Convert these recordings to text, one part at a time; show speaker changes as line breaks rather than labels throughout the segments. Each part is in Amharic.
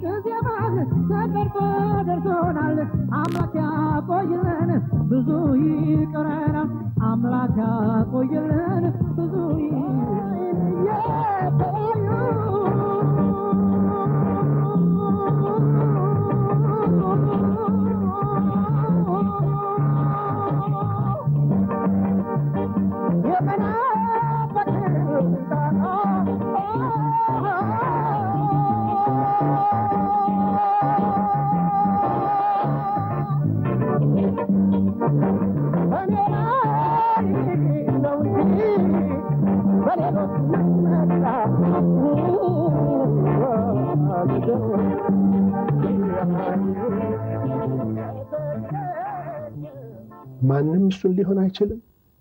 ጊዜማን ተቀርጾ ደርሶናል። አምላክ ያቆይልን ብዙ ይቀረናል። አምላክ ያቆይልን ብዙ
ማንም እሱን ሊሆን አይችልም።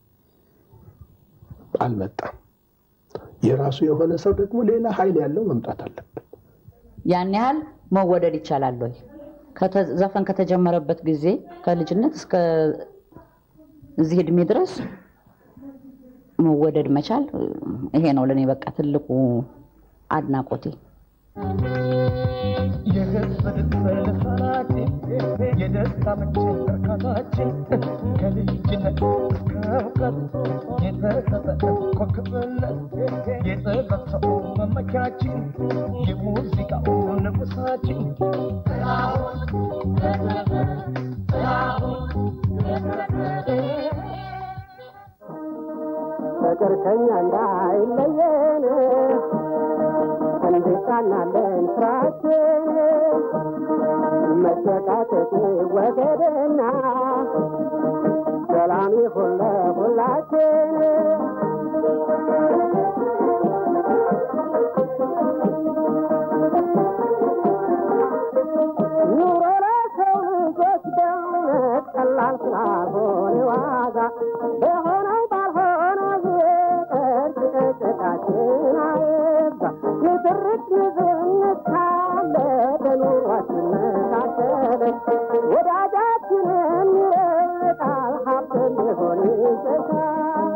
አልመጣም። የራሱ የሆነ ሰው ደግሞ ሌላ ኃይል ያለው መምጣት አለበት።
ያን ያህል መወደድ ይቻላል ወይ? ከተ- ዘፈን ከተጀመረበት ጊዜ ከልጅነት እስከ እዚህ እድሜ ድረስ መወደድ መቻል ይሄ ነው ለእኔ በቃ ትልቁ አድናቆቴ።
የህዝብ ድምፅ ልሳናችን የደስታ ምንጭ እርካታችን ከልጅነት እስከ እውቀት የተሰጠን ኮከብነት የጥበብ ሰው መመኪያችን የሙዚቃው ንጉሳችን
ፍቅር ከኛ እንዳይለየን እንድቃናለን ስራችን መጨቃጨቅ ወገድና ሰላም ይሁን ለሁላችን። ኑሮ ለሰው ልጆች በእውነት ቀላል ስላልሆነ ዋጋ በሆነው ባልሆነው ይቅር ጭቅጭቃችን አይብዛ። ንትርክ ንዝንት ካለ በኑሯችን መካከል ወዳጃችንን ይርቃል ሀብት ሊሆን ይሸሻል።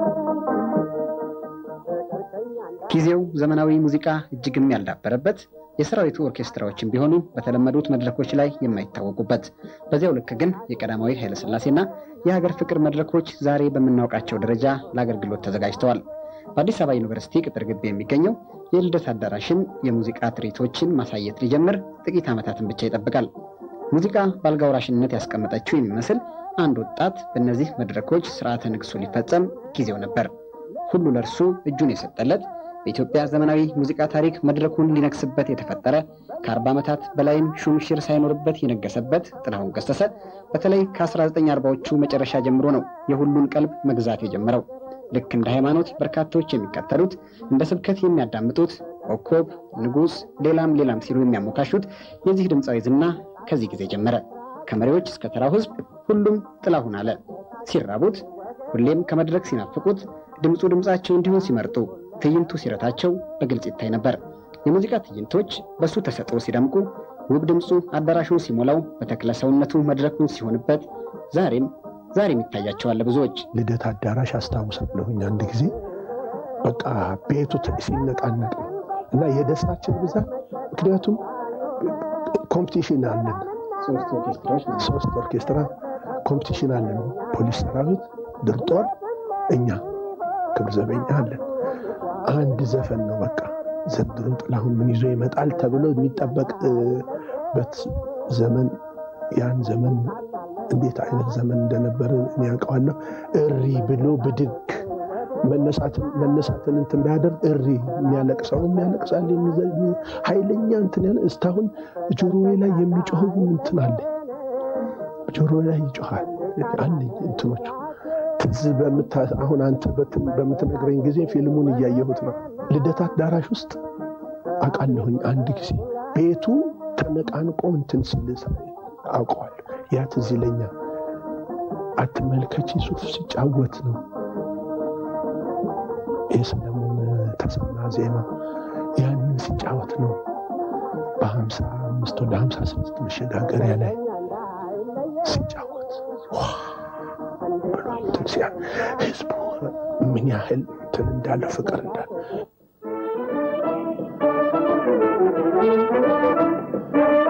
ፍቅር ከኛ እንዳ
ጊዜው ዘመናዊ ሙዚቃ እጅግም ያልዳበረበት የሰራዊቱ ኦርኬስትራዎችን ቢሆኑ በተለመዱት መድረኮች ላይ የማይታወቁበት በዚያው ልክ ግን የቀዳማዊ ኃይለሥላሴና የሀገር ፍቅር መድረኮች ዛሬ በምናውቃቸው ደረጃ ለአገልግሎት ተዘጋጅተዋል። በአዲስ አበባ ዩኒቨርሲቲ ቅጥር ግቢ የሚገኘው የልደት አዳራሽም የሙዚቃ ትርኢቶችን ማሳየት ሊጀምር ጥቂት ዓመታትን ብቻ ይጠብቃል። ሙዚቃ በአልጋ ወራሽነት ያስቀመጠችው የሚመስል አንድ ወጣት በእነዚህ መድረኮች ስርዓተ ንግሱ ሊፈጸም ጊዜው ነበር። ሁሉ ለእርሱ እጁን የሰጠለት በኢትዮጵያ ዘመናዊ ሙዚቃ ታሪክ መድረኩን ሊነግስበት የተፈጠረ ከ40 ዓመታት በላይም ሹምሽር ሳይኖርበት የነገሰበት ጥላሁን ገሰሰ በተለይ ከ1940ዎቹ መጨረሻ ጀምሮ ነው የሁሉን ቀልብ መግዛት የጀመረው። ልክ እንደ ሃይማኖት በርካቶች የሚከተሉት እንደ ስብከት የሚያዳምጡት ኮከብ፣ ንጉሥ፣ ሌላም ሌላም ሲሉ የሚያሞካሹት የዚህ ድምፃዊ ዝና ከዚህ ጊዜ ጀመረ። ከመሪዎች እስከ ተራው ሕዝብ ሁሉም ጥላሁን አለ። ሲራቡት፣ ሁሌም ከመድረክ ሲናፍቁት፣ ድምፁ ድምፃቸው እንዲሆን ሲመርጡ፣ ትዕይንቱ ሲረታቸው በግልጽ ይታይ ነበር። የሙዚቃ ትዕይንቶች በእሱ ተሰጥኦ ሲደምቁ፣ ውብ ድምፁ አዳራሹን ሲሞላው፣ በተክለ ሰውነቱ መድረኩን ሲሆንበት ዛሬም ዛሬም ይታያቸዋል ብዙዎች።
ልደት አዳራሽ አስታውሳለሁኝ አንድ ጊዜ በቃ ቤቱ ተ- ሲነቃነቅ ነው እና የደስታችን ብዛት ምክንያቱም ኮምፒቲሽን አለን።
ሶስት ኦርኬስትራዎች
ሶስት ኦርኬስትራ ኮምፒቲሽን አለን። ፖሊስ ሰራዊት፣ ድር ጦር፣ እኛ ክብር ዘበኛ አለን። አንድ ዘፈን ነው በቃ ዘንድሮ ጥላሁን ምን ይዞ ይመጣል ተብሎ የሚጠበቅበት ዘመን ያን ዘመን እንዴት አይነት ዘመን እንደነበረ እኔ ያውቀዋለሁ። እሪ ብሎ ብድግ መነሳትን መነሳትን እንትን ቢያደርግ እሪ የሚያለቅሰውም ያለቅሳል። የሚዘ- የሚ- ኃይለኛ እንትን ያለ እስካሁን ጆሮዬ ላይ የሚጮኸው እንትን አለኝ። ጆሮዬ ላይ ይጮኻል አለኝ እንትኖቹ ትዝ በምታ አሁን አንተ በትን- በምትነግረኝ ጊዜ ፊልሙን እያየሁት ነው። ልደት አዳራሽ ውስጥ አውቃለሁኝ አንድ ጊዜ ቤቱ ተነቃንቆ እንትን ሲል አውቀዋለሁ። ያ ትዝ ይለኛል። አትመልከቺ ሱፍ ሲጫወት ነው የሰለሞን ተሰማ ዜማ ያንን ሲጫወት ነው በሀምሳ አምስት ወደ ሀምሳ ስድስት መሸጋገሪያ ላይ ሲጫወት ዋ ብሎ እንትን ሲያ ህዝቡ ምን ያህል እንትን እንዳለው ፍቅር እንዳለ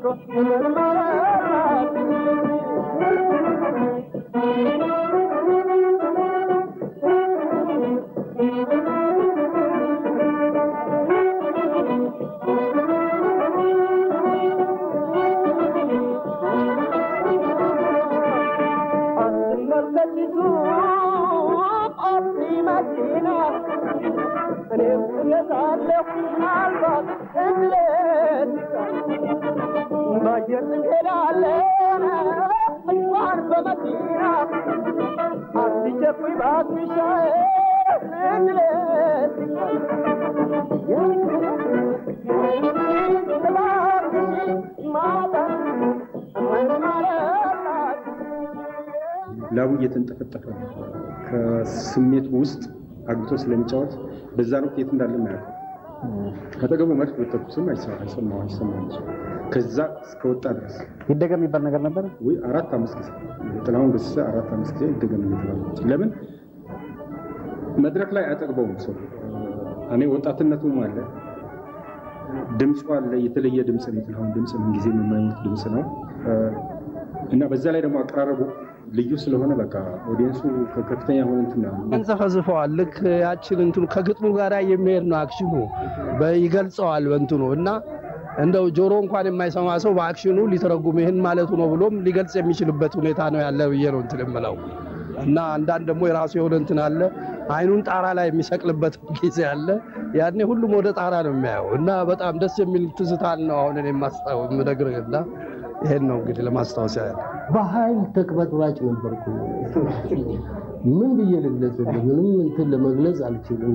ላቡ እየተንጠፈጠፈ ከስሜት ውስጥ አግቶ ስለሚጫወት በዛን ወቅት የት እንዳለ ማያውቀው ከጠገቡ መድፍ በተኩስም አይሰማው አይሰማው ከዛ እስከወጣ ድረስ
ይደገም የሚባል ነገር ነበር
ወይ አራት አምስት ጊዜ ጥላሁን ገሰሰ አራት አምስት ጊዜ ይደገም እየተባለ ለምን መድረክ ላይ አያጠግበውም ሰው እኔ ወጣትነቱም አለ ድምፁ አለ የተለየ ድምፅ ነው የጥላሁን ድምፅ ምን ጊዜ የማይሞት ድምፅ ነው እና በዛ ላይ ደግሞ አቀራረቡ ልዩ ስለሆነ በቃ ኦዲየንሱ ከፍተኛ የሆነ እንትን ነው
እንጽፈዝፈዋል። ልክ ያችን እንትኑ ከግጥሙ ጋር የሚሄድ ነው አክሽኑ ይገልጸዋል በእንትኑ እና እንደው ጆሮ እንኳን የማይሰማ ሰው በአክሽኑ ሊተረጉም ይህን ማለቱ ነው ብሎም ሊገልጽ የሚችልበት ሁኔታ ነው ያለ ብዬ ነው እንትን የምለው እና አንዳንድ ደግሞ የራሱ የሆነ እንትን አለ። አይኑን ጣራ ላይ የሚሰቅልበት ጊዜ አለ። ያኔ ሁሉም ወደ ጣራ ነው የሚያየው እና በጣም ደስ የሚል ትዝታን ነው አሁን እኔ የማስታው የምነግርህ እና ይሄን ነው እንግዲህ ለማስታወስ ያለ
በኃይል ተቅበጥባጭ ነበርኩ። ምን ብዬ ልግለጽ? ምንም እንትን ለመግለጽ አልችልም።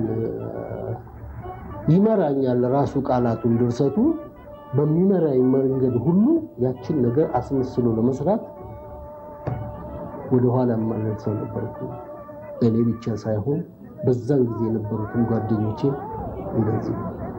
ይመራኛል ራሱ ቃላቱን ድርሰቱ በሚመራኝ መንገድ ሁሉ ያችን ነገር አስመስሎ ለመስራት ወደኋላ የማልደርሰው ነበርኩ። እኔ ብቻ ሳይሆን በዛን ጊዜ የነበሩትን ጓደኞቼ እንደዚህ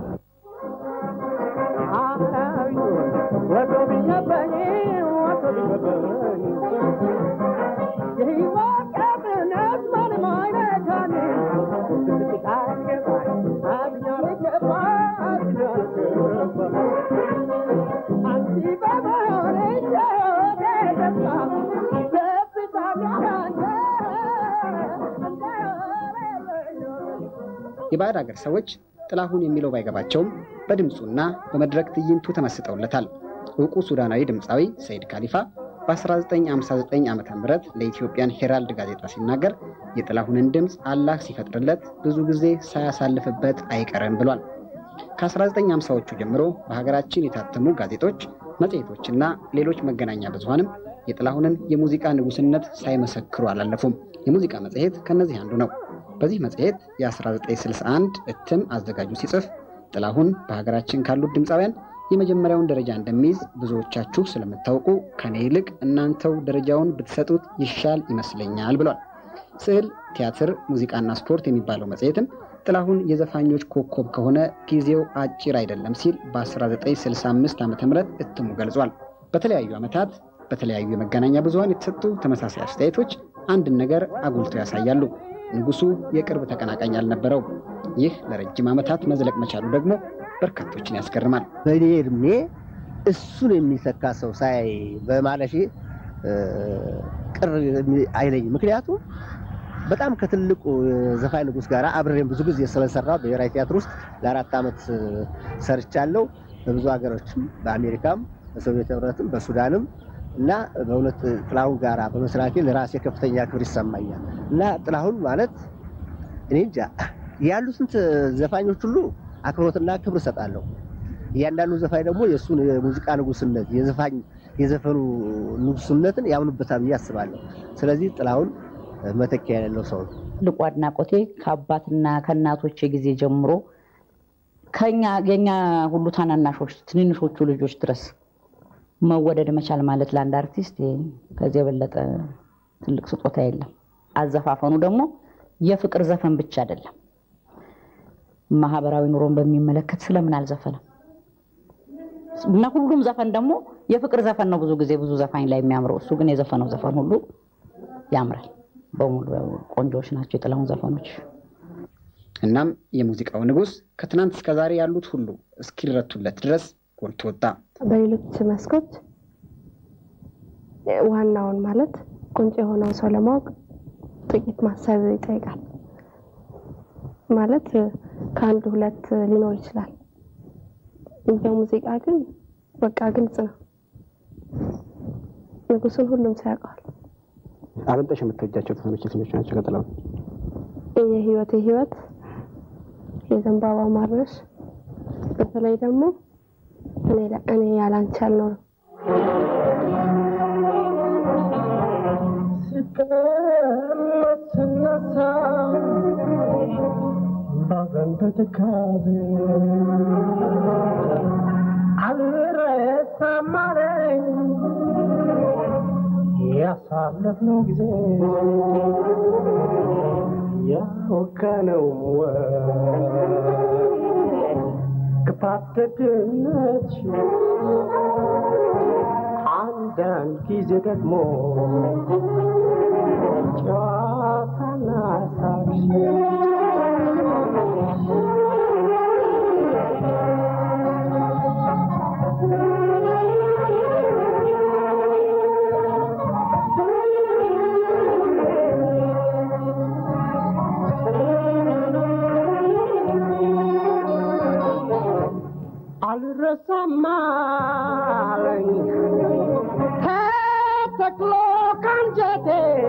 የባዕድ ሀገር ሰዎች ጥላሁን የሚለው ባይገባቸውም በድምፁና በመድረክ ትዕይንቱ ተመስጠውለታል። እውቁ ሱዳናዊ ድምፃዊ ሰይድ ካሊፋ በ1959 ዓ ም ለኢትዮጵያን ሄራልድ ጋዜጣ ሲናገር የጥላሁንን ድምፅ አላህ ሲፈጥርለት ብዙ ጊዜ ሳያሳልፍበት አይቀርም ብሏል። ከ1950ዎቹ ጀምሮ በሀገራችን የታተሙ ጋዜጦች፣ መጽሔቶችና ሌሎች መገናኛ ብዙሃንም የጥላሁንን የሙዚቃ ንጉሥነት ሳይመሰክሩ አላለፉም። የሙዚቃ መጽሔት ከእነዚህ አንዱ ነው። በዚህ መጽሔት የ1961 እትም አዘጋጁ ሲጽፍ ጥላሁን በሀገራችን ካሉት ድምፃውያን የመጀመሪያውን ደረጃ እንደሚይዝ ብዙዎቻችሁ ስለምታውቁ ከኔ ይልቅ እናንተው ደረጃውን ብትሰጡት ይሻል ይመስለኛል ብሏል። ስዕል፣ ቲያትር፣ ሙዚቃና ስፖርት የሚባለው መጽሔትም ጥላሁን የዘፋኞች ኮከብ ከሆነ ጊዜው አጭር አይደለም ሲል በ1965 ዓ ም እትሙ ገልጿል። በተለያዩ ዓመታት በተለያዩ የመገናኛ ብዙሃን የተሰጡ ተመሳሳይ አስተያየቶች አንድን ነገር አጉልተው ያሳያሉ። ንጉሱ የቅርብ ተቀናቃኝ አልነበረውም። ይህ ለረጅም ዓመታት መዝለቅ መቻሉ ደግሞ በርካቶችን ያስገርማል።
በእኔ እድሜ እሱን የሚተካ ሰው ሳይ በማለፌ ቅር አይለኝም። ምክንያቱም በጣም ከትልቁ ዘፋኝ ንጉስ ጋር አብሬም ብዙ ጊዜ ስለሰራ ብሔራዊ ቲያትር ውስጥ ለአራት ዓመት ሰርቻለሁ። በብዙ ሀገሮችም በአሜሪካም፣ በሶቪየት ህብረትም፣ በሱዳንም እና በእውነት ጥላሁን ጋራ በመስራቴ ለራሴ ከፍተኛ ክብር ይሰማኛል እና ጥላሁን ማለት እኔ እንጃ ያሉትን ዘፋኞች ሁሉ አክብሮትና ክብር እሰጣለሁ። እያንዳንዱ ዘፋኝ ደግሞ የእሱን የሙዚቃ ንጉስነት የዘፋኝ የዘፈኑ ንጉስነትን ያምኑበታል ብዬ አስባለሁ። ስለዚህ ጥላሁን መተኪያ የሌለው ሰው ነው።
ትልቁ አድናቆቴ ከአባትና ከእናቶቼ ጊዜ ጀምሮ ከኛ የኛ ሁሉ ታናናሾች ትንንሾቹ ልጆች ድረስ መወደድ መቻል ማለት ለአንድ አርቲስት ከዚህ የበለጠ ትልቅ ስጦታ የለም። አዘፋፈኑ ደግሞ የፍቅር ዘፈን ብቻ አይደለም። ማህበራዊ ኑሮን በሚመለከት ስለምን አልዘፈነም? እና ሁሉም ዘፈን ደግሞ የፍቅር ዘፈን ነው ብዙ ጊዜ ብዙ ዘፋኝ ላይ የሚያምረው። እሱ ግን የዘፈነው ዘፈን ሁሉ ያምራል። በሙሉ ቆንጆዎች ናቸው የጥላሁን ዘፈኖች።
እናም የሙዚቃው ንጉሥ ከትናንት እስከ ዛሬ ያሉት ሁሉ እስኪረቱለት ድረስ ጎልቶ ወጣ።
በሌሎች መስኮች ዋናውን ማለት ቁንጭ የሆነውን ሰው ለማወቅ ጥቂት ማሰብ ይጠይቃል። ማለት ከአንድ ሁለት ሊኖር ይችላል። በሙዚቃ ግን በቃ ግልጽ ነው። ንጉሱን ሁሉም ሰው ያውቀዋል።
አበልጠሽ የምትወጃቸው ዘፈኖች የትኞቹ ናቸው? ከጥላሁን
የህይወት የህይወት የዘንባባ ማርነሽ፣ በተለይ ደግሞ እኔ ላ- እኔ ያላንቺ አልኖርም
ስቀመጥ ስነሳ ባዘን በትካዜ አልረሳም አለኝ ያሳለፍነው ጊዜ ያወቀነው ክፋት ደግነትሽ አንዳንድ ጊዜ ደግሞ ጨዋታና ሳቅሽ አልረሳም አለኝ ተተክሎ ካንጀቴ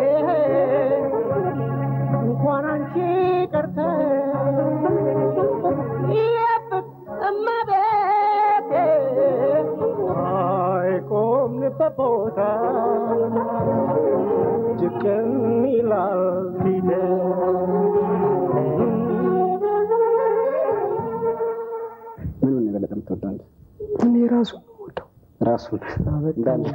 እንኳን አንቺ ቀርተ የፍጥመቤቴ አይቆምንበት ቦታ ጭቅም ይላል ፊቴ
ምኑን ነው የበለጠ የምትወደው አንተ?
እኔ ራሱ ወደው
ራሱን እንዳለ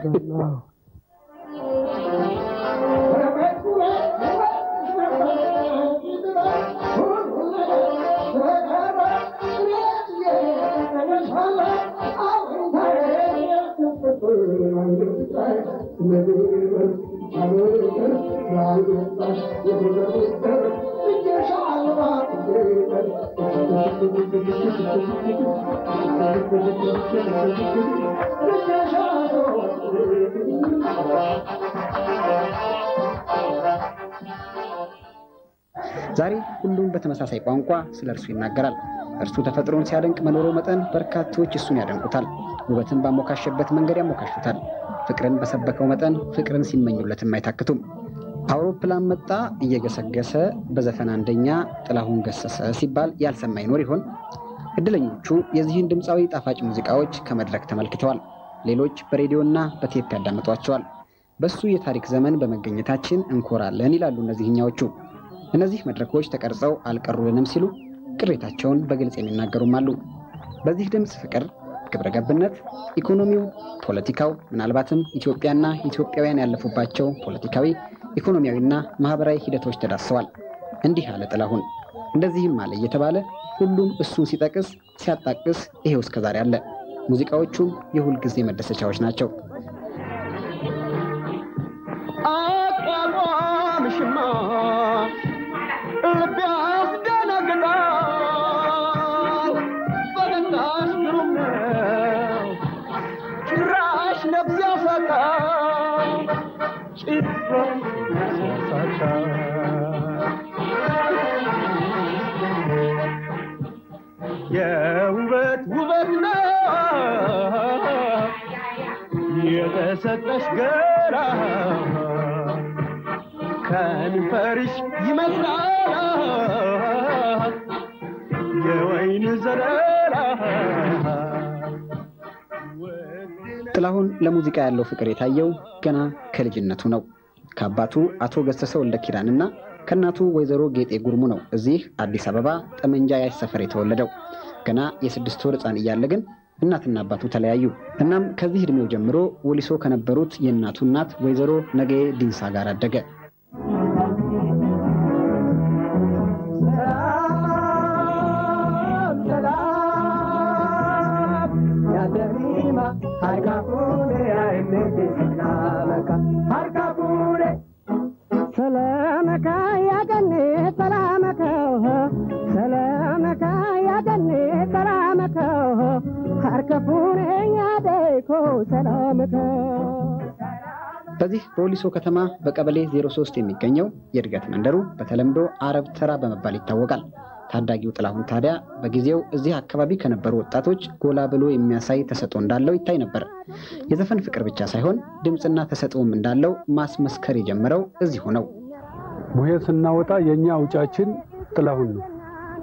ዛሬ ሁሉም በተመሳሳይ ቋንቋ ስለ እርሱ ይናገራል። እርሱ ተፈጥሮን ሲያደንቅ መኖሩ መጠን በርካቶች እሱን ያደንቁታል። ውበትን ባሞካሸበት መንገድ ያሞካሹታል። ፍቅርን በሰበከው መጠን ፍቅርን ሲመኙለትም አይታክቱም። አውሮፕላን መጣ እየገሰገሰ በዘፈን አንደኛ ጥላሁን ገሰሰ ሲባል ያልሰማ ይኖር ይሆን? እድለኞቹ የዚህን ድምፃዊ ጣፋጭ ሙዚቃዎች ከመድረክ ተመልክተዋል። ሌሎች በሬዲዮና በቴፕ ያዳምጧቸዋል። በሱ የታሪክ ዘመን በመገኘታችን እንኮራለን ይላሉ እነዚህኛዎቹ። እነዚህ መድረኮች ተቀርጸው አልቀሩልንም ሲሉ ቅሬታቸውን በግልጽ የሚናገሩም አሉ። በዚህ ድምፅ ፍቅር፣ ግብረ ገብነት፣ ኢኮኖሚው፣ ፖለቲካው ምናልባትም ኢትዮጵያና ኢትዮጵያውያን ያለፉባቸው ፖለቲካዊ፣ ኢኮኖሚያዊና ማህበራዊ ሂደቶች ተዳስሰዋል። እንዲህ አለ ጥላሁን፣ እንደዚህም አለ እየተባለ ሁሉም እሱን ሲጠቅስ ሲያጣቅስ ይሄው እስከዛሬ አለ። ሙዚቃዎቹም የሁል ጊዜ መደሰቻዎች ናቸው።
አቋቋምሽማ ልቤ ያስደነግጣል። ፈገግታሽ ግሩም ነው፣ ጭራሽ ነፍስ ያሳጣል። ጭራሽ ነፍስ ያሳጣል። የውበት ውበት ነው የተሰጠሽ ገራ ከንፈርሽ ይመስላል የወይን ዘለላ
ጥላሁን ለሙዚቃ ያለው ፍቅር የታየው ገና ከልጅነቱ ነው። ከአባቱ አቶ ገሰሰ ወልደ ኪዳንና ከእናቱ ወይዘሮ ጌጤ ጉርሙ ነው እዚህ አዲስ አበባ ጠመንጃ ያሽ ሰፈር የተወለደው። ገና የስድስት ወር ሕፃን እያለ ግን እናትና አባቱ ተለያዩ። እናም ከዚህ ዕድሜው ጀምሮ ወሊሶ ከነበሩት የእናቱ እናት ወይዘሮ ነገ ዲንሳ ጋር አደገ።
ሰላመካ ያገኔ ሰላመከው ሰላመካ ያገኔ ሰላመከው ሀርከፉኔ ሰላምከ
በዚህ በወሊሶ ከተማ በቀበሌ 03 የሚገኘው የእድገት መንደሩ በተለምዶ አረብ ተራ በመባል ይታወቃል። ታዳጊው ጥላሁን ታዲያ በጊዜው እዚህ አካባቢ ከነበሩ ወጣቶች ጎላ ብሎ የሚያሳይ ተሰጥኦ እንዳለው ይታይ ነበር። የዘፈን ፍቅር ብቻ ሳይሆን ድምፅና ተሰጥኦም እንዳለው ማስመስከር የጀመረው እዚሁ ነው።
ቡሄ ስናወጣ የእኛ አውጫችን ጥላሁን ነው።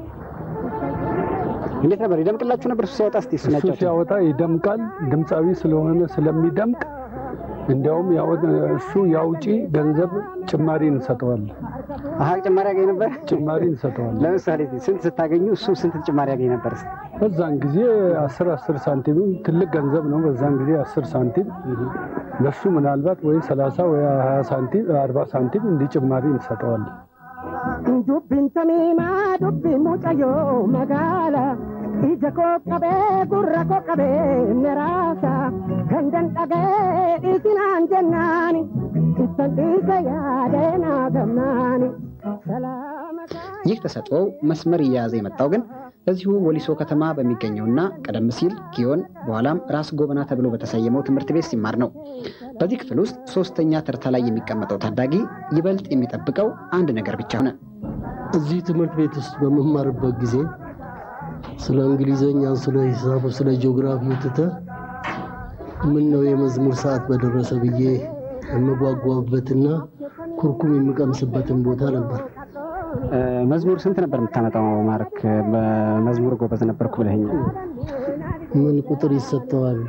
እንዴት ነበር? ይደምቅላችሁ ነበር? እሱ ሲያወጣ እስኪ እሱን
እሱ
ያጫውቱን።
ሲያወጣ ይደምቃል። ድምፃዊ ስለሆነ ስለሚደምቅ እንዲያውም ያወ- እሱ የአውጪ ገንዘብ ጭማሪ እንሰጠዋለን።
አሀ ጭማሪ ያገኝ ነበር።
ጭማሪ እንሰጠዋለን።
ለምሳሌ ስንት ስታገኙ እሱ ስንት ጭማሪ ያገኝ ነበር? እስኪ?
በዛን ጊዜ አስር አስር ሳንቲም ትልቅ ገንዘብ ነው። በዛን ጊዜ አስር ሳንቲም ለሱ ምናልባት ወይ ሰላሳ ወይ ሀያ ሳንቲም አርባ ሳንቲም እንዲህ ጭማሪ እንሰጠዋለን።
dubbiin tamiimaa dubbiin mucayyoo magaala ija koo qabee gurra koo qabee meraasa gandan dhagee dhiisinaan jennaani ittan dhiise yaadeenaa gamnaani
ይህ ተሰጥኦው መስመር እየያዘ የመጣው ግን በዚሁ ወሊሶ ከተማ በሚገኘውና ቀደም ሲል ጊዮን በኋላም ራስ ጎበና ተብሎ በተሰየመው ትምህርት ቤት ሲማር ነው። በዚህ ክፍል ውስጥ ሶስተኛ ተርታ ላይ የሚቀመጠው ታዳጊ ይበልጥ የሚጠብቀው አንድ ነገር ብቻ ሆነ።
እዚህ ትምህርት ቤት ውስጥ በመማርበት ጊዜ ስለ እንግሊዘኛ፣ ስለ ሂሳቡ፣ ስለ ጂኦግራፊው ትተህ ምን ነው የመዝሙር ሰዓት በደረሰ ብዬ የምጓጓበትና ኩርኩም የምቀምስበትን ቦታ ነበር።
መዝሙር ስንት ነበር የምታመጣው? ማርክ በመዝሙር ጎበዝ ነበርኩ ብለኸኛል።
ምን ቁጥር ይሰጠዋል?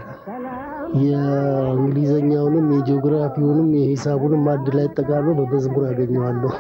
የእንግሊዘኛውንም የጂኦግራፊውንም የሂሳቡንም አንድ ላይ ጠቃሎ በመዝሙር አገኘዋለሁ።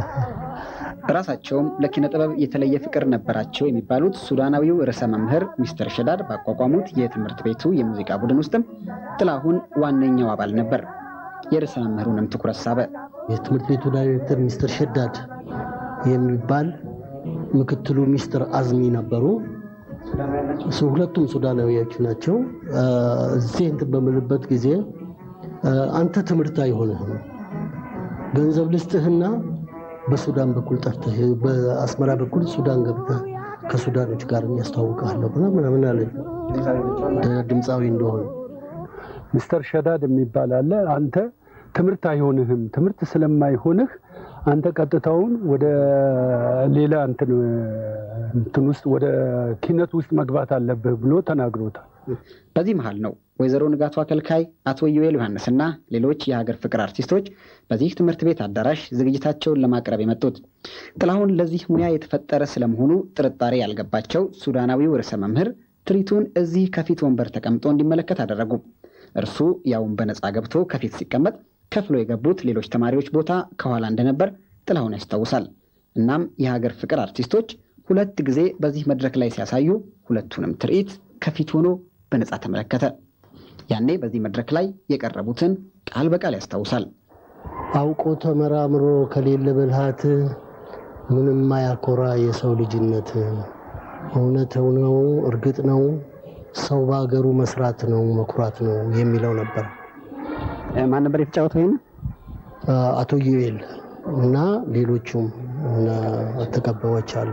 ራሳቸውም ለኪነ ጥበብ የተለየ ፍቅር ነበራቸው የሚባሉት ሱዳናዊው ርዕሰ መምህር ሚስተር ሸዳድ ባቋቋሙት የትምህርት ቤቱ የሙዚቃ ቡድን ውስጥም ጥላሁን ዋነኛው አባል ነበር። የርዕሰ መምህሩንም ትኩረት ሳበ።
የትምህርት ቤቱ ዳይሬክተር ሚስተር ሸዳድ የሚባል ምክትሉ ሚስተር አዝሚ ነበሩ። እሱ ሁለቱም ሱዳናዊዎች ናቸው። እዚህ እንትን በምልበት ጊዜ አንተ ትምህርት አይሆንህም፣ ገንዘብ ልስጥህና በሱዳን በኩል ጠርተህ በአስመራ በኩል ሱዳን ገብተህ ከሱዳኖች ጋር ያስተዋውቃለሁ ምናምን አለ ድምፃዊ እንደሆነ
ሚስተር ሸዳድ የሚባል አለ። አንተ ትምህርት አይሆንህም፣ ትምህርት ስለማይሆንህ አንተ ቀጥታውን ወደ ሌላ እንትን እንትን ውስጥ ወደ ኪነት ውስጥ መግባት አለብህ ብሎ ተናግሮታል።
በዚህ መሃል ነው ወይዘሮ ንጋቱ አከልካይ፣ አቶ ዩኤል ዮሐንስና ሌሎች የሀገር ፍቅር አርቲስቶች በዚህ ትምህርት ቤት አዳራሽ ዝግጅታቸውን ለማቅረብ የመጡት። ጥላሁን ለዚህ ሙያ የተፈጠረ ስለመሆኑ ጥርጣሬ ያልገባቸው ሱዳናዊው ርዕሰ መምህር ትርኢቱን እዚህ ከፊት ወንበር ተቀምጦ እንዲመለከት አደረጉ። እርሱ ያውን በነፃ ገብቶ ከፊት ሲቀመጥ ከፍሎ የገቡት ሌሎች ተማሪዎች ቦታ ከኋላ እንደነበር ጥላሁን ያስታውሳል። እናም የሀገር ፍቅር አርቲስቶች ሁለት ጊዜ በዚህ መድረክ ላይ ሲያሳዩ ሁለቱንም ትርኢት ከፊት ሆኖ በነፃ ተመለከተ። ያኔ በዚህ መድረክ ላይ የቀረቡትን ቃል በቃል ያስታውሳል።
አውቆ ተመራምሮ ከሌለ ብልሃት ምንም ማያኮራ የሰው ልጅነት እውነት ነው፣ እርግጥ ነው፣ ሰው በሀገሩ መስራት ነው መኩራት ነው የሚለው ነበር።
ማን ነበር የተጫወተው? ይህን
አቶ ዩኤል እና ሌሎቹም ተቀባዮች አሉ።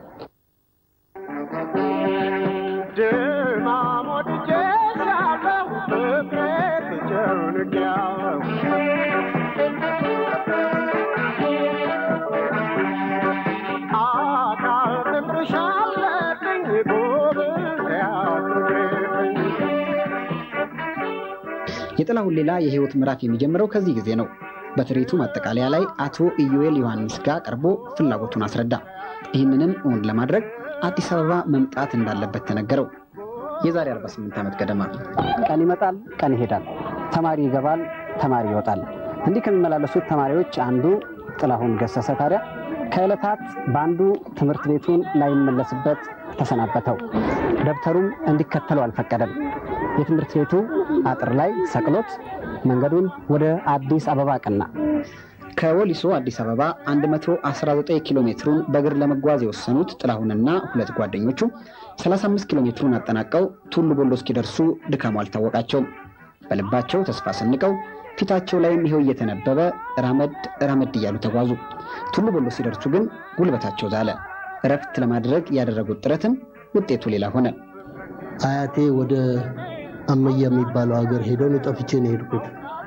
የጥላሁን ሌላ የህይወት ምዕራፍ የሚጀምረው ከዚህ ጊዜ ነው። በትርኢቱ ማጠቃለያ ላይ አቶ ኢዩኤል ዮሐንስ ጋር ቀርቦ ፍላጎቱን አስረዳ። ይህንንም እውን ለማድረግ አዲስ አበባ መምጣት እንዳለበት ተነገረው። የዛሬ 48 ዓመት ገደማ ቀን ይመጣል፣ ቀን ይሄዳል፣ ተማሪ ይገባል፣ ተማሪ ይወጣል። እንዲህ ከሚመላለሱት ተማሪዎች አንዱ ጥላሁን ገሰሰ ታዲያ ከዕለታት በአንዱ ትምህርት ቤቱን ላይመለስበት ተሰናበተው። ደብተሩም እንዲከተለው አልፈቀደም። የትምህርት ቤቱ አጥር ላይ ሰቅሎት መንገዱን ወደ አዲስ አበባ ቀና። ከወሊሶ አዲስ አበባ 119 ኪሎ ሜትሩን በእግር ለመጓዝ የወሰኑት ጥላሁንና ሁለት ጓደኞቹ 35 ኪሎ ሜትሩን አጠናቀው ቱሉ ቦሎ እስኪደርሱ ድካሙ አልታወቃቸውም። በልባቸው ተስፋ ሰንቀው ፊታቸው ላይም ይኸው እየተነበበ ራመድ ራመድ እያሉ ተጓዙ። ቱሉ ቦሎ ሲደርሱ ግን ጉልበታቸው ዛለ። እረፍት ለማድረግ ያደረጉት ጥረትም ውጤቱ ሌላ ሆነ።
አያቴ ወደ አመያ የሚባለው ሀገር ሄደው እኔ ጠፍቼ ነው የሄድኩት።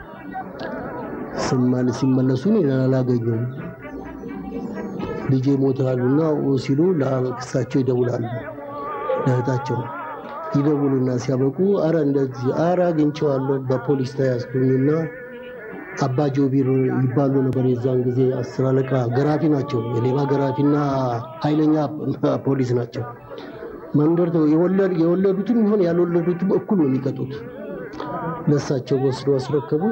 ስማል ሲመለሱ እኔን አላገኙም። ልጄ ሞተዋልና ሲሉ ለክሳቸው ይደውላሉ። ለእህታቸው ይደውሉና ሲያበቁ አረ እንደዚህ አረ አግኝቼዋለሁ በፖሊስ ተያዝኩኝና አባ ጆቢር ይባሉ ነበር። የዛን ጊዜ አስር አለቃ ገራፊ ናቸው። የሌባ ገራፊና ኃይለኛ ፖሊስ ናቸው። መንደር የወለዱትም ይሆን ያልወለዱትም እኩል ነው የሚቀጡት። ለእሳቸው ወስዶ አስረከቡ።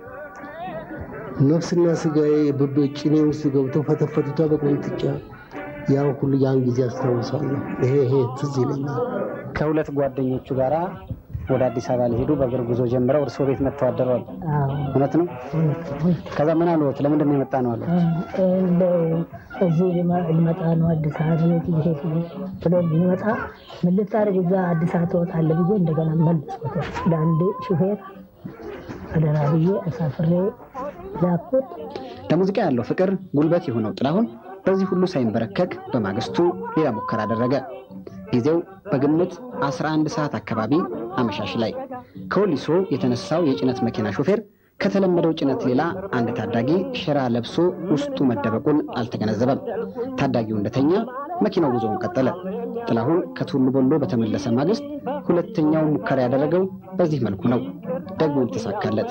ነፍስና ስጋዬ ጭኔ ውስጥ ገብቶ ፈተፈቱታ በቆንጥጫ ያን ሁሉ ያን ጊዜ አስታውሳለሁ። ይሄ ይሄ ትዝ ይለኛል።
ከሁለት ጓደኞቹ ጋራ ወደ አዲስ አበባ ሊሄዱ በእግር ጉዞ ጀምረው እርስዎ ቤት መጥተው አደረዋል። እውነት ነው? ከዛ ምን አሉት? ለምንድን ነው የመጣ ነው አሉት?
እዚህ ልመጣ ነው አዲስ አበባ ቤት ሊሄድ ብሎ ሊመጣ ምን ልታደርግ እዛ አዲስ አበባ ትወጣለህ ብዬ እንደገና መልሶት ለአንድ ሹፌር አደራ ብዬ አሳፍሬ ላኩት።
ለሙዚቃ ያለው ፍቅር ጉልበት የሆነው ጥላሁን በዚህ ሁሉ ሳይንበረከክ በማግስቱ ሌላ ሙከራ አደረገ። ጊዜው በግምት 11 ሰዓት አካባቢ አመሻሽ ላይ ከወሊሶ የተነሳው የጭነት መኪና ሾፌር ከተለመደው ጭነት ሌላ አንድ ታዳጊ ሸራ ለብሶ ውስጡ መደበቁን አልተገነዘበም። ታዳጊው እንደተኛ መኪናው ጉዞውን ቀጠለ። ጥላሁን ከቱሉ ቦሎ በተመለሰ ማግስት ሁለተኛው ሙከራ ያደረገው በዚህ መልኩ ነው። ደግሞም ተሳካለት።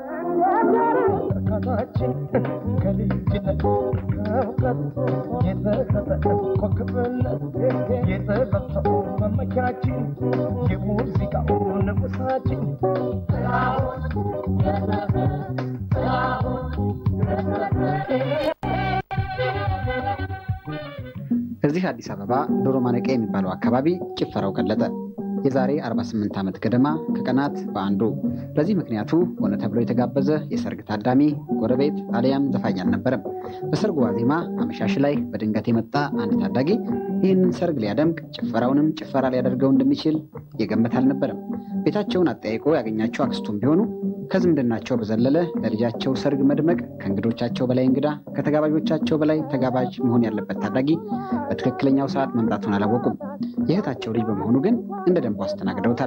እዚህ አዲስ አበባ ዶሮ ማነቂያ የሚባለው አካባቢ ጭፈራው ቀለጠ። የዛሬ 48 ዓመት ገደማ ከቀናት በአንዱ። በዚህ ምክንያቱ ሆነ ተብሎ የተጋበዘ የሰርግ ታዳሚ፣ ጎረቤት አሊያም ዘፋኝ አልነበረም። በሰርጉ ዋዜማ አመሻሽ ላይ በድንገት የመጣ አንድ ታዳጊ ይህንን ሰርግ ሊያደምቅ ጭፈራውንም ጭፈራ ሊያደርገው እንደሚችል የገመት አልነበረም። ቤታቸውን አጠያይቆ ያገኛቸው አክስቱም ቢሆኑ ከዝምድናቸው በዘለለ ለልጃቸው ሰርግ መድመቅ ከእንግዶቻቸው በላይ እንግዳ ከተጋባዦቻቸው በላይ ተጋባዥ መሆን ያለበት ታዳጊ በትክክለኛው ሰዓት መምጣቱን አላወቁም። የእህታቸው ልጅ በመሆኑ ግን እንደ ደንቡ አስተናግደውታል።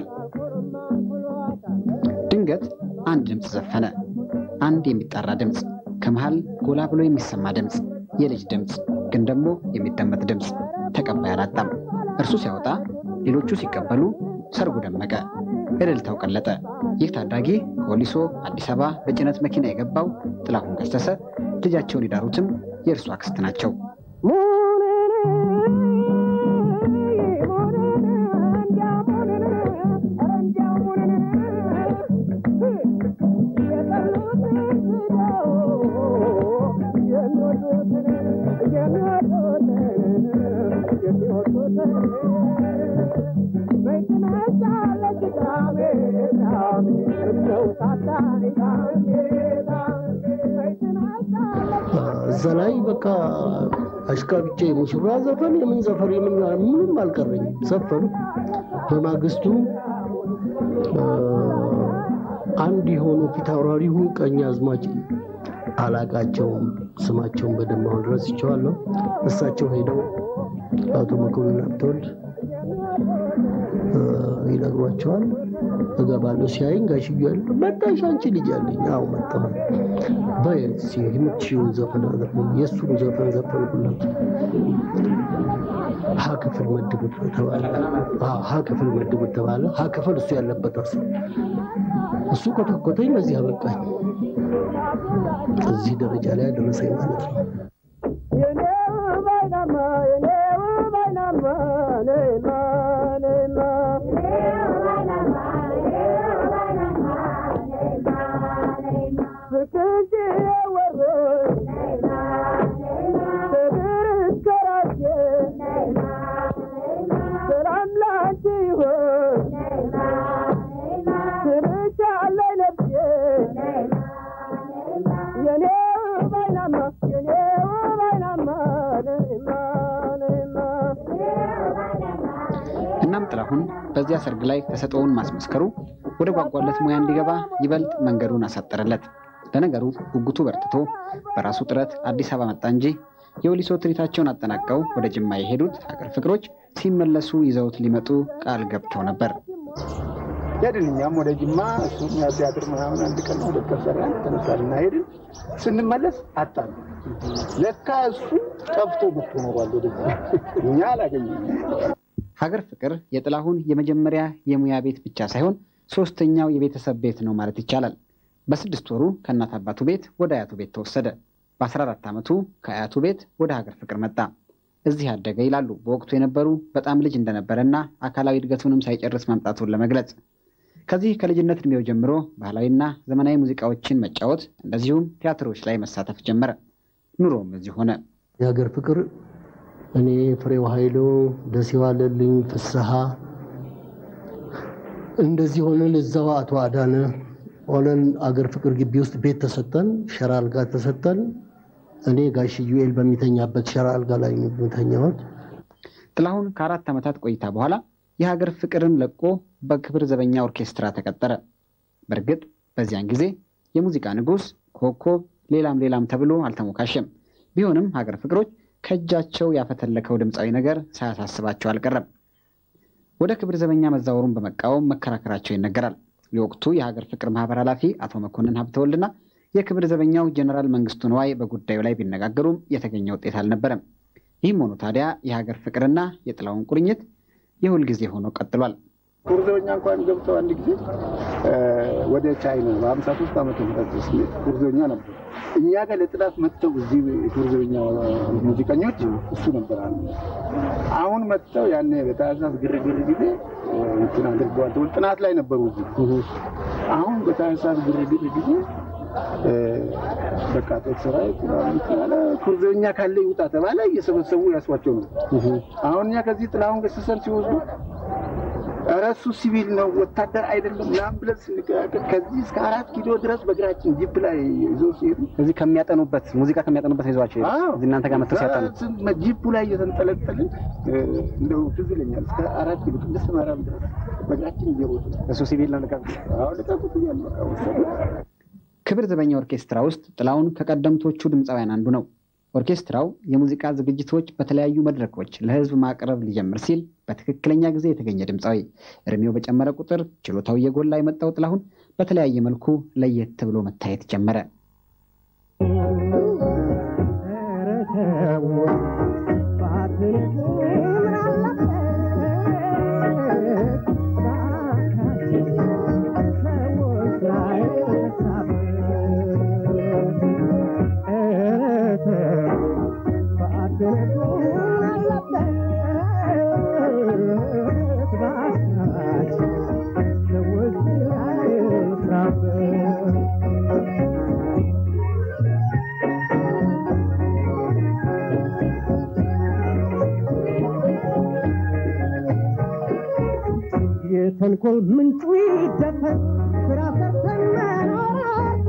ድንገት አንድ ድምፅ ዘፈነ። አንድ የሚጣራ ድምፅ፣ ከመሃል ጎላ ብሎ የሚሰማ ድምፅ፣ የልጅ ድምፅ፣ ግን ደግሞ የሚደመጥ ድምፅ። ተቀባይ አላጣም። እርሱ ሲያወጣ፣ ሌሎቹ ሲቀበሉ፣ ሰርጉ ደመቀ፣ እልልታው ቀለጠ። ይህ ታዳጊ ከወሊሶ አዲስ አበባ በጭነት መኪና የገባው ጥላሁን ገሰሰ፣ ልጃቸውን የዳሩትም የእርሱ አክስት ናቸው።
እዛ ላይ በቃ አሽቃብጬ ሙሽራ ዘፈን የምን ዘፈን የምን ምንም አልቀረኝም። ዘፈኑ። በማግስቱ አንድ የሆኑ ፊት አውራሪሁ ቀኝ አዝማች አላቃቸውም፣ ስማቸውን በደንብ አሁን ረስቸዋለሁ። እሳቸው ሄደው አቶ መኮንን ሀብተወልድ ይነግሯቸዋል። እገባለሁ። ሲያይኝ ጋሽዬ ያለ መጣሽ አንቺ ልጅ አለኝ። አዎ መጣሁ። በይ የምትችይውን ዘፈን ዘፈን የእሱን ዘፈን ዘፈንኩላቸው። ሀ ክፍል መድቡት ተባለ። ሀ ክፍል መድቡት ተባለ። ሀ ክፍል እሱ ያለበት አስ እሱ ኮተኮተኝ። በዚህ አበቃኝ። እዚህ ደረጃ ላይ ያደረሰኝ ማለት ነው።
እናም ጥላሁን በዚያ ሰርግ ላይ ተሰጥኦውን ማስመስከሩ ወደ ጓጓለት ሙያ እንዲገባ ይበልጥ መንገዱን አሳጠረለት። ለነገሩ ጉጉቱ በርትቶ በራሱ ጥረት አዲስ አበባ መጣ እንጂ የወሊሶ ትርኢታቸውን አጠናቀው ወደ ጅማ የሄዱት ሀገር ፍቅሮች ሲመለሱ ይዘውት ሊመጡ ቃል ገብተው ነበር።
ሄድን። እኛም ወደ ጅማ እሱም ያው ቲያትር ምናምን አንድ ቀን ሁለት ቀን ሰራን፣ ተነሳልና ሄድን። ስንመለስ አጣን። ለካ እሱ ጠፍቶ መጥቶ ኖሯል ወደዛ፣ እኛ አላገኘንም።
ሀገር ፍቅር የጥላሁን የመጀመሪያ የሙያ ቤት ብቻ ሳይሆን ሶስተኛው የቤተሰብ ቤት ነው ማለት ይቻላል። በስድስት ወሩ ከእናት አባቱ ቤት ወደ አያቱ ቤት ተወሰደ። በ14 ዓመቱ ከአያቱ ቤት ወደ ሀገር ፍቅር መጣ። እዚህ አደገ ይላሉ በወቅቱ የነበሩ በጣም ልጅ እንደነበረና አካላዊ እድገቱንም ሳይጨርስ መምጣቱን ለመግለጽ። ከዚህ ከልጅነት እድሜው ጀምሮ ባህላዊና ዘመናዊ ሙዚቃዎችን መጫወት እንደዚሁም ቲያትሮች ላይ መሳተፍ ጀመረ። ኑሮም እዚህ ሆነ።
የሀገር ፍቅር እኔ ፍሬው ኃይሉ፣ ደሴ ዋለልኝ፣ ፍስሐ እንደዚህ ሆነን እዛው አቶ አዳነ ሆነን አገር ፍቅር ግቢ ውስጥ ቤት ተሰጠን፣ ሸራ አልጋ ተሰጠን። እኔ ጋሽ ዩኤል በሚተኛበት ሸራ አልጋ ላይ የሚተኛሁት።
ጥላሁን ከአራት ዓመታት ቆይታ በኋላ የሀገር ፍቅርን ለቆ በክብር ዘበኛ ኦርኬስትራ ተቀጠረ። በእርግጥ በዚያን ጊዜ የሙዚቃ ንጉሥ፣ ኮከብ፣ ሌላም ሌላም ተብሎ አልተሞካሸም። ቢሆንም ሀገር ፍቅሮች ከእጃቸው ያፈተለከው ድምፃዊ ነገር ሳያሳስባቸው አልቀረም። ወደ ክብር ዘበኛ መዛወሩን በመቃወም መከራከራቸው ይነገራል። የወቅቱ የሀገር ፍቅር ማህበር ኃላፊ አቶ መኮንን ሀብተወልድና የክብር ዘበኛው ጀኔራል መንግስቱ ነዋይ በጉዳዩ ላይ ቢነጋገሩም የተገኘ ውጤት አልነበረም። ይህም ሆኖ ታዲያ የሀገር ፍቅርና የጥላሁን ቁርኝት የሁል ጊዜ ሆኖ ቀጥሏል።
ክቡር ዘበኛ እንኳን ገብተው አንድ ጊዜ ወደ ቻይና በሀምሳ ሶስት ዓመተ ምህረት ክቡር ዘበኛ ነበሩ። እኛ ጋር ለጥናት መጥተው እዚህ ክቡር ዘበኛ ሙዚቀኞች እሱ ነበር አለ። አሁን መጥተው ያኔ በታህሳስ ግርግር ጊዜ እንትን አድርገዋል። ጥናት ላይ ነበሩ እዚህ። አሁን በታህሳስ ግርግር ጊዜ በቃ ጦር ሰራዊት ያለ ክቡር ዘበኛ ካለ ይውጣ ተባለ። እየሰበሰቡ ያስዋቸው ነው። አሁን እኛ ከዚህ ጥላሁን ገሰሰን ሲወስዱ ኧረ እሱ ሲቪል ነው ወታደር አይደለም ምናምን ብለን ስንከራከር ከዚህ እስከ አራት ኪሎ ድረስ በእግራችን ጂፕ ላይ ይዘው ሲሄዱ
እዚህ ከሚያጠኑበት ሙዚቃ ከሚያጠኑበት ይዟቸው እዚህ እናንተ ጋር መጥተው ሲያጠኑ
ጂፑ ላይ እየተንጠለጠልን እንደው ትዝ ይለኛል እስከ አራት ኪሎ ቅድስት ማርያም ድረስ በእግራችን እየሮጡ
እሱ ሲቪል ነው ልቀቁት
ልቀቁት እያሉ
ክብር ዘበኛ ኦርኬስትራ ውስጥ ጥላሁን ከቀደምቶቹ ድምፃውያን አንዱ ነው። ኦርኬስትራው የሙዚቃ ዝግጅቶች በተለያዩ መድረኮች ለሕዝብ ማቅረብ ሊጀምር ሲል በትክክለኛ ጊዜ የተገኘ ድምፃዊ፣ እድሜው በጨመረ ቁጥር ችሎታው እየጎላ የመጣው ጥላሁን በተለያየ መልኩ ለየት ብሎ መታየት ጀመረ።
የተንኮል ምንጩ ይደፈን ስራ ሰርተን መኖራለን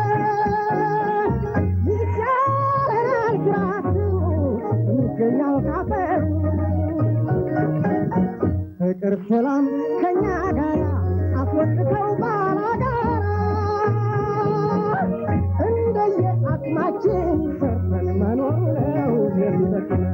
ይቻለናል ግራቱ የሚገኛው ካፈሩ ፍቅር ሰላም ከኛ ጋር አስወጥተው ባላጋራ እንደየ አቅማችን ሰርተን መኖር ነው የሚጠቅመን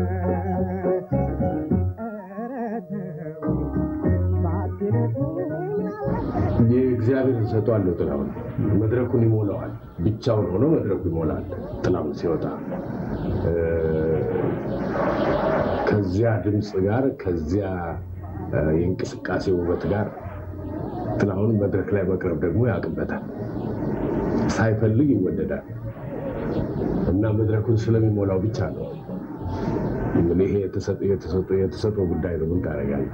የእግዚአብሔር ሰጧለሁ። ጥላሁን መድረኩን ይሞላዋል። ብቻውን ሆኖ መድረኩ ይሞላል። ጥላሁን ሲወጣ ከዚያ ድምፅ ጋር ከዚያ የእንቅስቃሴ ውበት ጋር ጥላሁን መድረክ ላይ መቅረብ ደግሞ ያውቅበታል። ሳይፈልግ ይወደዳል እና መድረኩን ስለሚሞላው ብቻ ነው። ይሄ የተሰጠው ጉዳይ ነው። ምን ታደርጋለህ?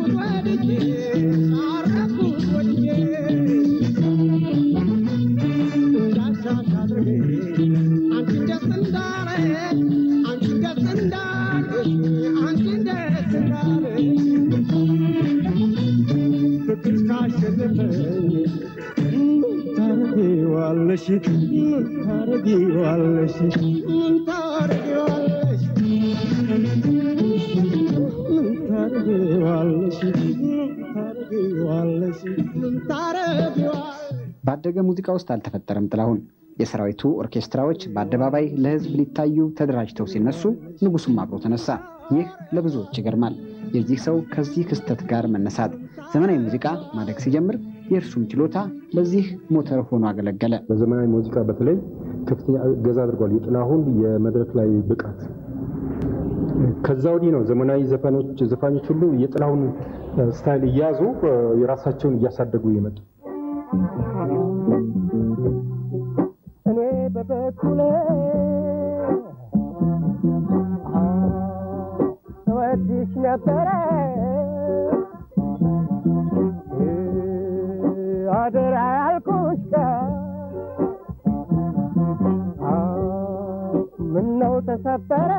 Thank you.
ታረጊዋለሽ ምን ታረጊዋለሽ ምን ታረጊዋለሽ ምን ታረጊዋለሽ ምን ታረጊዋለሽ ምን ታረጊዋለሽ
ባደገ ሙዚቃ ውስጥ አልተፈጠረም ጥላሁን። የሰራዊቱ ኦርኬስትራዎች በአደባባይ ለሕዝብ ሊታዩ ተደራጅተው ሲነሱ ንጉሱም አብሮ ተነሳ። ይህ ለብዙዎች ይገርማል። የዚህ ሰው ከዚህ ክስተት ጋር መነሳት ዘመናዊ ሙዚቃ ማደግ ሲጀምር የእርሱም ችሎታ ለዚህ ሞተር ሆኖ አገለገለ።
በዘመናዊ ሙዚቃ በተለይ ከፍተኛ እገዛ አድርጓል። የጥላሁን የመድረክ ላይ ብቃት ከዛ ወዲህ ነው ዘመናዊ ዘፋኞች ዘፋኞች ሁሉ የጥላሁን ስታይል እያያዙ የራሳቸውን እያሳደጉ የመጡ
እኔ በበኩሌ እወድሽ ነበረ አደራ ያልኩሽ ቀን ምነው ተሰበረ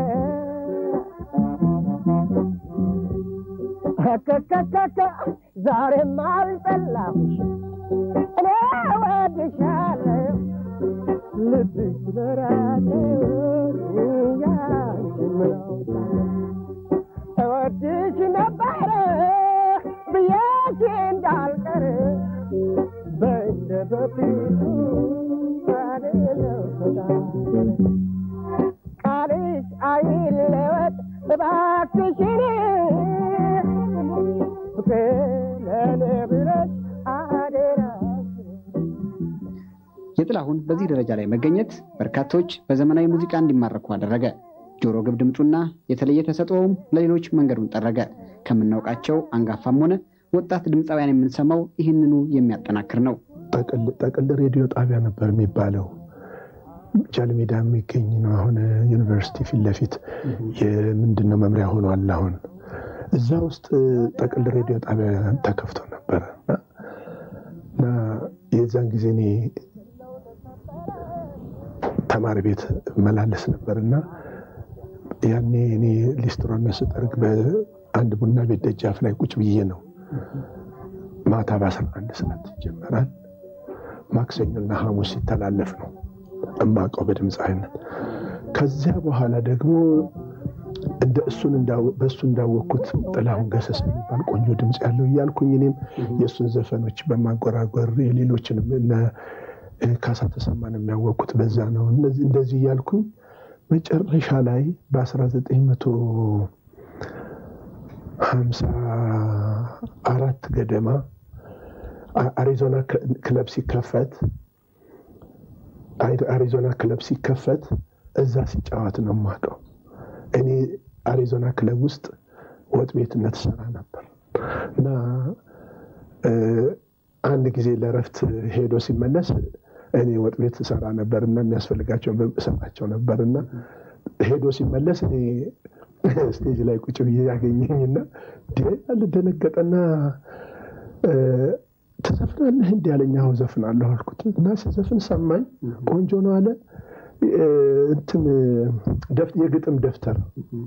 ከከከከ ዛሬም አልጠላሁሽ እኔ እወድሻለሁ ልብሽ በራቀ ያንቺ ምነው እወድሽ ነበረ ብዬሽ እንዳልቀር በእንደ በፊቱ አልለው ፈጣሪ ቃልሽ አይለወጥ እባክሽን ፍቅር ለእኔ ብለሽ አደራ
የጥላሁን በዚህ ደረጃ ላይ መገኘት በርካቶች በዘመናዊ ሙዚቃ እንዲማረኩ አደረገ። ጆሮ ግብ ድምፁና የተለየ ተሰጥኦውም ለሌሎች መንገዱን ጠረገ። ከምናውቃቸው አንጋፋም ሆነ ወጣት ድምፃውያን የምንሰማው ይህንኑ የሚያጠናክር ነው።
ጠቅል ሬዲዮ ጣቢያ ነበር የሚባለው። ጃልሜዳ የሚገኝ ነው። አሁን ዩኒቨርሲቲ ፊት ለፊት የምንድነው መምሪያ ሆኗል። አሁን እዛ ውስጥ ጠቅል ሬዲዮ ጣቢያ ተከፍቶ ነበረ እና የዛን ጊዜ እኔ ተማሪ ቤት መላለስ ነበር እና ያኔ እኔ ሊስትሮነት ስጠርግ በአንድ ቡና ቤት ደጃፍ ላይ ቁጭ ብዬ ነው። ማታ በአስራ አንድ ሰዓት ይጀመራል። ማክሰኞና ሐሙስ ሲተላለፍ ነው እማውቀው በድምፅ አይነት። ከዚያ በኋላ ደግሞ እንደ እሱን በእሱ እንዳወቅኩት ጥላሁን ገሰሰ የሚባል ቆንጆ ድምፅ ያለው እያልኩኝ እኔም የእሱን ዘፈኖች በማጎራጎር የሌሎችንም እነ ካሳ ተሰማን የሚያወቅኩት በዛ ነው። እንደዚህ እያልኩኝ መጨረሻ ላይ በ1954 ገደማ አሪዞና ክለብ ሲከፈት አሪዞና ክለብ ሲከፈት እዛ ሲጫወት ነው የማውቀው። እኔ አሪዞና ክለብ ውስጥ ወጥ ቤትነት ሰራ ነበር እና አንድ ጊዜ ለእረፍት ሄዶ ሲመለስ እኔ ወጥ ቤት ሰራ ነበር እና የሚያስፈልጋቸውን እሰጣቸው ነበር እና ሄዶ ሲመለስ እኔ ስቴጅ ላይ ቁጭ ብዬ ያገኘኝና አልደነገጠና ትዘፍናለህ እንዲ ያለኝ አሁን ዘፍናለሁ አልኩት እና ስዘፍን ሰማኝ። ቆንጆ ነው አለ። እንትን የግጥም ደብተር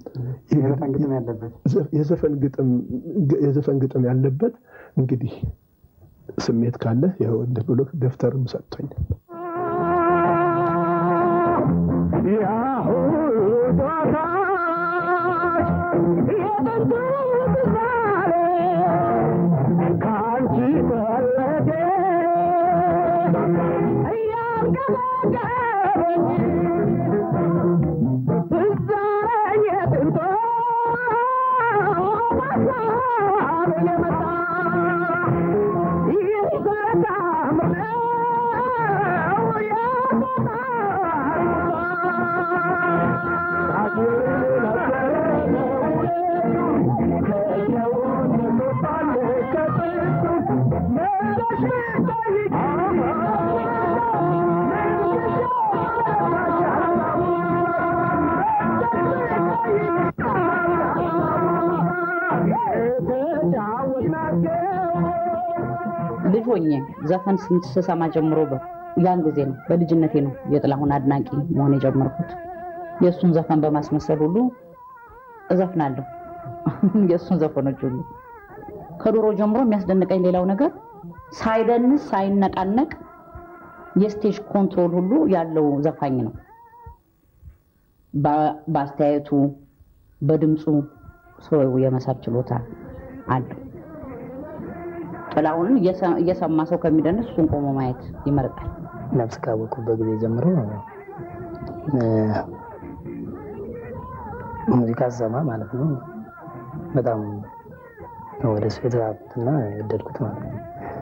የዘፈን ግጥም ያለበት እንግዲህ ስሜት ካለ ይኸው እንደ ብሎ ደብተርም ሰጥቶኛል።
ልጅ ሆኜ ዘፈን ስሰማ ጀምሮ ያን ጊዜ ነው በልጅነቴ ነው የጥላሁን አድናቂ መሆን የጀመርኩት። የእሱን ዘፈን በማስመሰል ሁሉ እዘፍናለሁ። የእሱን ዘፈኖች ሁሉ ከድሮ ጀምሮ የሚያስደንቀኝ ሌላው ነገር ሳይደንስ ሳይነቃነቅ የስቴጅ ኮንትሮል ሁሉ ያለው ዘፋኝ ነው። በ- በአስተያየቱ በድምፁ ሰው የመሳብ ችሎታ አለው። ጥላሁንን እየሰ- እየሰማ ሰው ከሚደንስ እሱን ቆሞ ማየት ይመርጣል።
ነፍስ ካወቁበት ጊዜ ጀምሮ እ፣ ሙዚቃ ስሰማ ማለት ነው በጣም ነው ወደ እሱ የተሳብኩትና የወደድኩት ማለት ነው።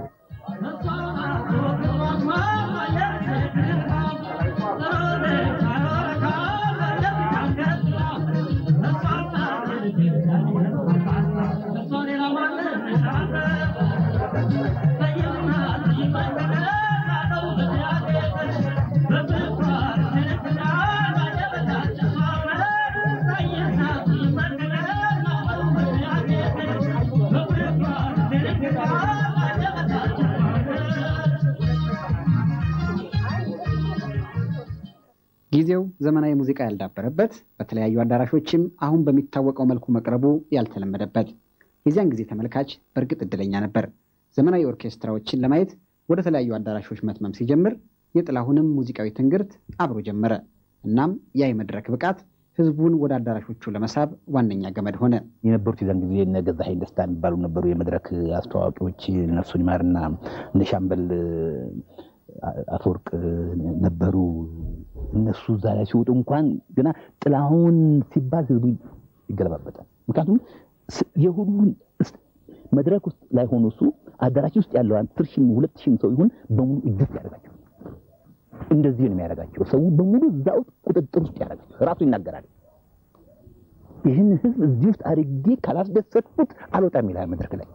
ጊዜው ዘመናዊ ሙዚቃ ያልዳበረበት በተለያዩ አዳራሾችም አሁን በሚታወቀው መልኩ መቅረቡ ያልተለመደበት የዚያን ጊዜ ተመልካች በእርግጥ እድለኛ ነበር። ዘመናዊ ኦርኬስትራዎችን ለማየት ወደ ተለያዩ አዳራሾች መትመም ሲጀምር የጥላሁንም ሙዚቃዊ ትንግርት አብሮ ጀመረ። እናም ያ የመድረክ ብቃት ህዝቡን ወደ አዳራሾቹ ለመሳብ ዋነኛ ገመድ ሆነ።
የነበሩት የዛን ጊዜ እነ ገዛኸኝ ደስታ የሚባሉ ነበሩ የመድረክ አስተዋዋቂዎች ነፍሱን ይማርና እነ ሻምበል አፈወርቅ ነበሩ። እነሱ እዛ ላይ ሲወጡ እንኳን ገና ጥላሁን ሲባል ህዝቡ ይገለባበጣል። ምክንያቱም ስ- የሁሉን እስ- መድረክ ውስጥ ላይ ሆኖ እሱ አዳራሽ ውስጥ ያለው አስር ሺህም ሁለት ሺህም ሰው ይሁን በሙሉ እጅት ያደርጋቸው እንደዚህ ነው የሚያደርጋቸው። ሰው በሙሉ እዛ ውስጥ ቁጥጥር ውስጥ ያደርጋቸው ራሱ ይናገራል። ይህን ህዝብ እዚህ ውስጥ አድርጌ ካላስደሰትኩት አልወጣም ይላል መድረክ ላይ።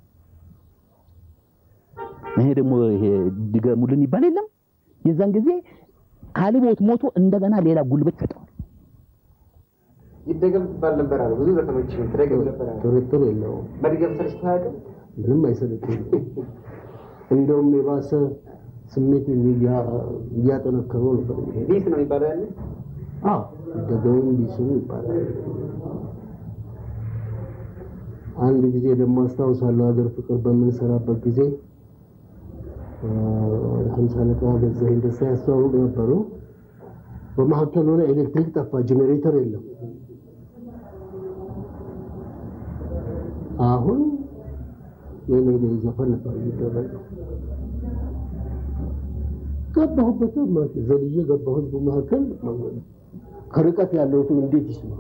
ይሄ ደግሞ ይሄ ድገሙልን ይባል የለም የዛን ጊዜ አልቦት ሞቶ እንደገና ሌላ ጉልበት ይሰጠዋል።
ይደገም ትባል ነበር አለ። ብዙ ዘፈኖች ትደገም ነበር አለ።
ጥርጥር የለውም።
መድገም ሰልችቶ አያውቅም።
ምንም አይሰለችም። እንደውም የባሰ ስሜት እያጠነከረው ነበር።
ቢስ ነው የሚባለው ያለ
አዎ ደገሙም ቢስም ይባላል። አንድ ጊዜ ደግሞ አስታውሳለሁ ሀገር ፍቅር በምንሰራበት ጊዜ ሀምሳ አለቃ ገዛኸኝ ደስታ ያስተዋውቅ ነበሩ። በመካከል ሆነ ኤሌክትሪክ ጠፋ፣ ጄኔሬተር የለም። አሁን የኔ ላይ ዘፈን ነበር የሚደረገው። ገባሁበት ማለት ዘልዬ ገባሁ ህዝቡ መካከል ከርቀት ያለው ሰው እንዴት ይስማል?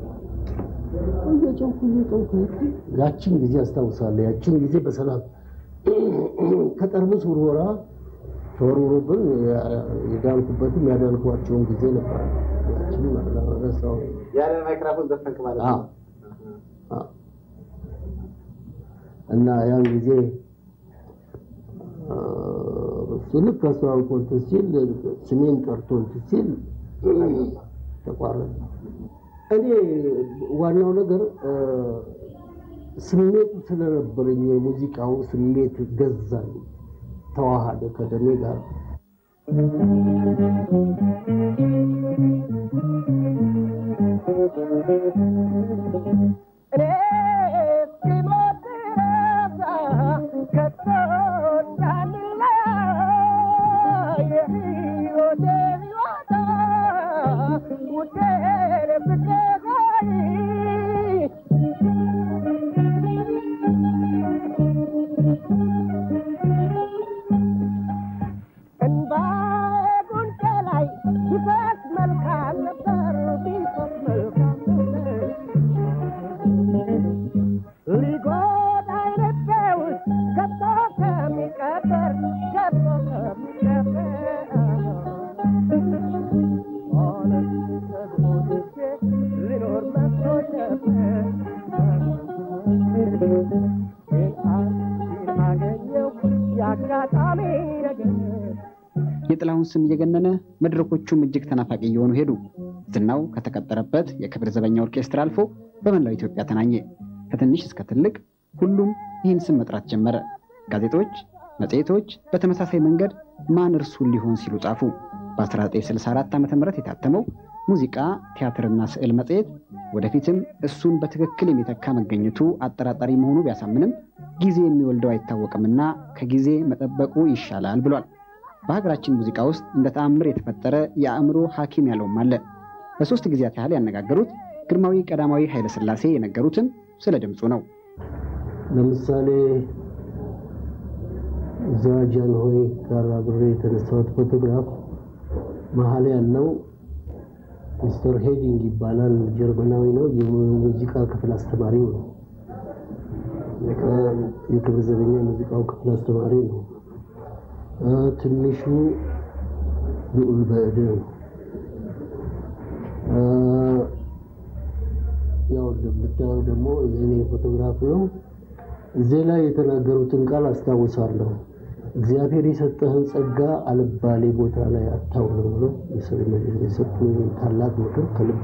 እየጨውኩ እየጨውኩ ሄድኩ። ያችን ጊዜ አስታውሳለሁ። ያችን ጊዜ በሰላም ከጠርሙስ ውርወራ ተወርውሮብን የዳንኩበትም ያዳንኳቸውን ጊዜ ነበር። ያችን ረሳው።
ያለ ማይክራፎን ዘፈንክ ማለት ነው።
አዎ። እና ያን ጊዜ እሱ ልክ አስተዋውቆ እንትን ሲል ስሜን ጠርቶ እንትን ሲል ተቋረጠ። እኔ ዋናው ነገር ስሜቱ ስለነበረኝ የሙዚቃው ስሜት ገዛኝ፣ ተዋሃደ ከደሜ ጋር።
እኔ እስኪሞት ድረስ ከቶ እንዳንለያይ የሕይወቴ ሕይወቴ ውዴ ፍቅሬ ሆይ እንባዬ ጉንጬ ላይ ቢፈስ መልካም ነበር ቢፈስ መልካም ነበር ሊጎዳኝ ልቤ ውስጥ ገብቶ ከሚቀበር ገብቶ ከሚቀበር ሆነን ተጎድቼ ልኖር መስሎኝ ነበር ግን አንቺን አገኘሁ የአጋጣሚ ነገር
የጥላሁን ስም እየገነነ መድረኮቹም እጅግ ተናፋቂ እየሆኑ ሄዱ። ዝናው ከተቀጠረበት የክብር ዘበኛ ኦርኬስትራ አልፎ በመላው ኢትዮጵያ ተናኘ። ከትንሽ እስከ ትልቅ ሁሉም ይህን ስም መጥራት ጀመረ። ጋዜጦች፣ መጽሔቶች በተመሳሳይ መንገድ ማን እርሱን ሊሆን ሲሉ ጻፉ። በ1964 ዓ ም የታተመው ሙዚቃ ቲያትርና ስዕል መጽሔት ወደፊትም እሱን በትክክል የሚተካ መገኘቱ አጠራጣሪ መሆኑ ቢያሳምንም ጊዜ የሚወልደው አይታወቅምና ከጊዜ መጠበቁ ይሻላል ብሏል። በሀገራችን ሙዚቃ ውስጥ እንደ ተአምር የተፈጠረ የአእምሮ ሐኪም ያለውም አለ። ለሶስት ጊዜያት ያህል ያነጋገሩት ግርማዊ ቀዳማዊ ኃይለ ሥላሴ የነገሩትን ስለ ድምፁ ነው።
ለምሳሌ እዛ ጃንሆይ ጋር አብሬ የተነሳሁት ፎቶግራፍ መሀል ያለው ሚስተር ሄዲንግ ይባላል። ጀርመናዊ ነው። የሙዚቃ ክፍል አስተማሪው ነው። የክብር ዘበኛ የሙዚቃው ክፍል አስተማሪ ነው። ትንሹ ልዑል በእድ ነው። ያው እንደምታየው ደግሞ የእኔ ፎቶግራፍ ነው። እዚህ ላይ የተናገሩትን ቃል አስታውሳለሁ። እግዚአብሔር የሰጠህን ጸጋ አልባሌ ቦታ ላይ አታውለው ብሎ የሰጡኝ ታላቅ ምክር ከልብ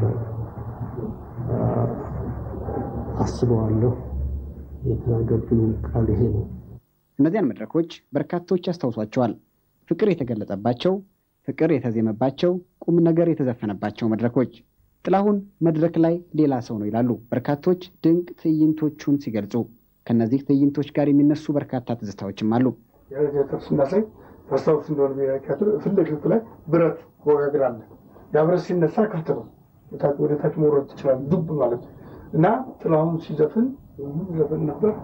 አስበዋለሁ። የተናገሩትን ቃል ይሄ ነው።
እነዚያን መድረኮች በርካቶች ያስታውሷቸዋል። ፍቅር የተገለጸባቸው፣ ፍቅር የተዜመባቸው፣ ቁም ነገር የተዘፈነባቸው መድረኮች። ጥላሁን መድረክ ላይ ሌላ ሰው ነው ይላሉ በርካቶች ድንቅ ትዕይንቶቹን ሲገልጹ። ከነዚህ ትዕይንቶች ጋር የሚነሱ በርካታ ትዝታዎችም አሉ።
የቴአትር ስናሳይ ታስታውስ እንደሆነ ብሔራዊ ቲያትር ፊት ለፊቱ ላይ ብረት ወጋግር አለ። ያ ብረት ሲነሳ ክፍት ነው፣ ወደ ታች መውረድ ትችላል፣ ዱብ ማለት ነው። እና ጥላሁን ሲዘፍን ምን ዘፈን ነበር?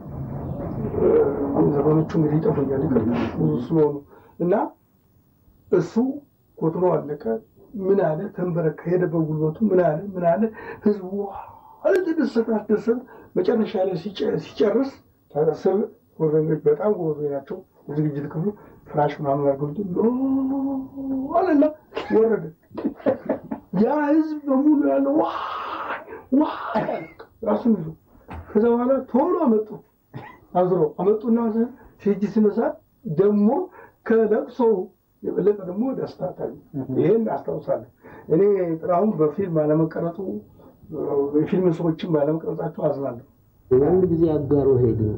ዘፈኖቹ እንግዲህ ይጠፉኛል ይቅርታ ብዙ ስለሆኑ እና እሱ ኮትኖ አለቀ። ምን አለ ተንበረከ፣ ሄደበት ጉልበቱ ምን አለ ምን አለ ህዝቡ አለ ተደሰተ፣ አስደሰተ። መጨረሻ ላይ ሲጨርስ ስር ጎበኞች በጣም ጎበኞች ናቸው። የዝግጅት ክፍሉ ፍራሽ ምናምን አድርገውት አለና ወረደ። ያ ህዝብ በሙሉ ያለው ዋይ ዋይ ራሱን ይዞ ከዛ በኋላ ቶሎ አመጡ አዝሮ አመጡና ሲጅ ሲነሳ ደግሞ ከለቅሶ የበለጠ ደግሞ ደስታ ታየ። ይሄን አስታውሳለሁ። እኔ ጥላሁን በፊልም አለመቀረጹ የፊልም ሰዎችን ባለመቅረጻቸው አዝናለሁ።
አንድ ጊዜ አጋሮ ሄድን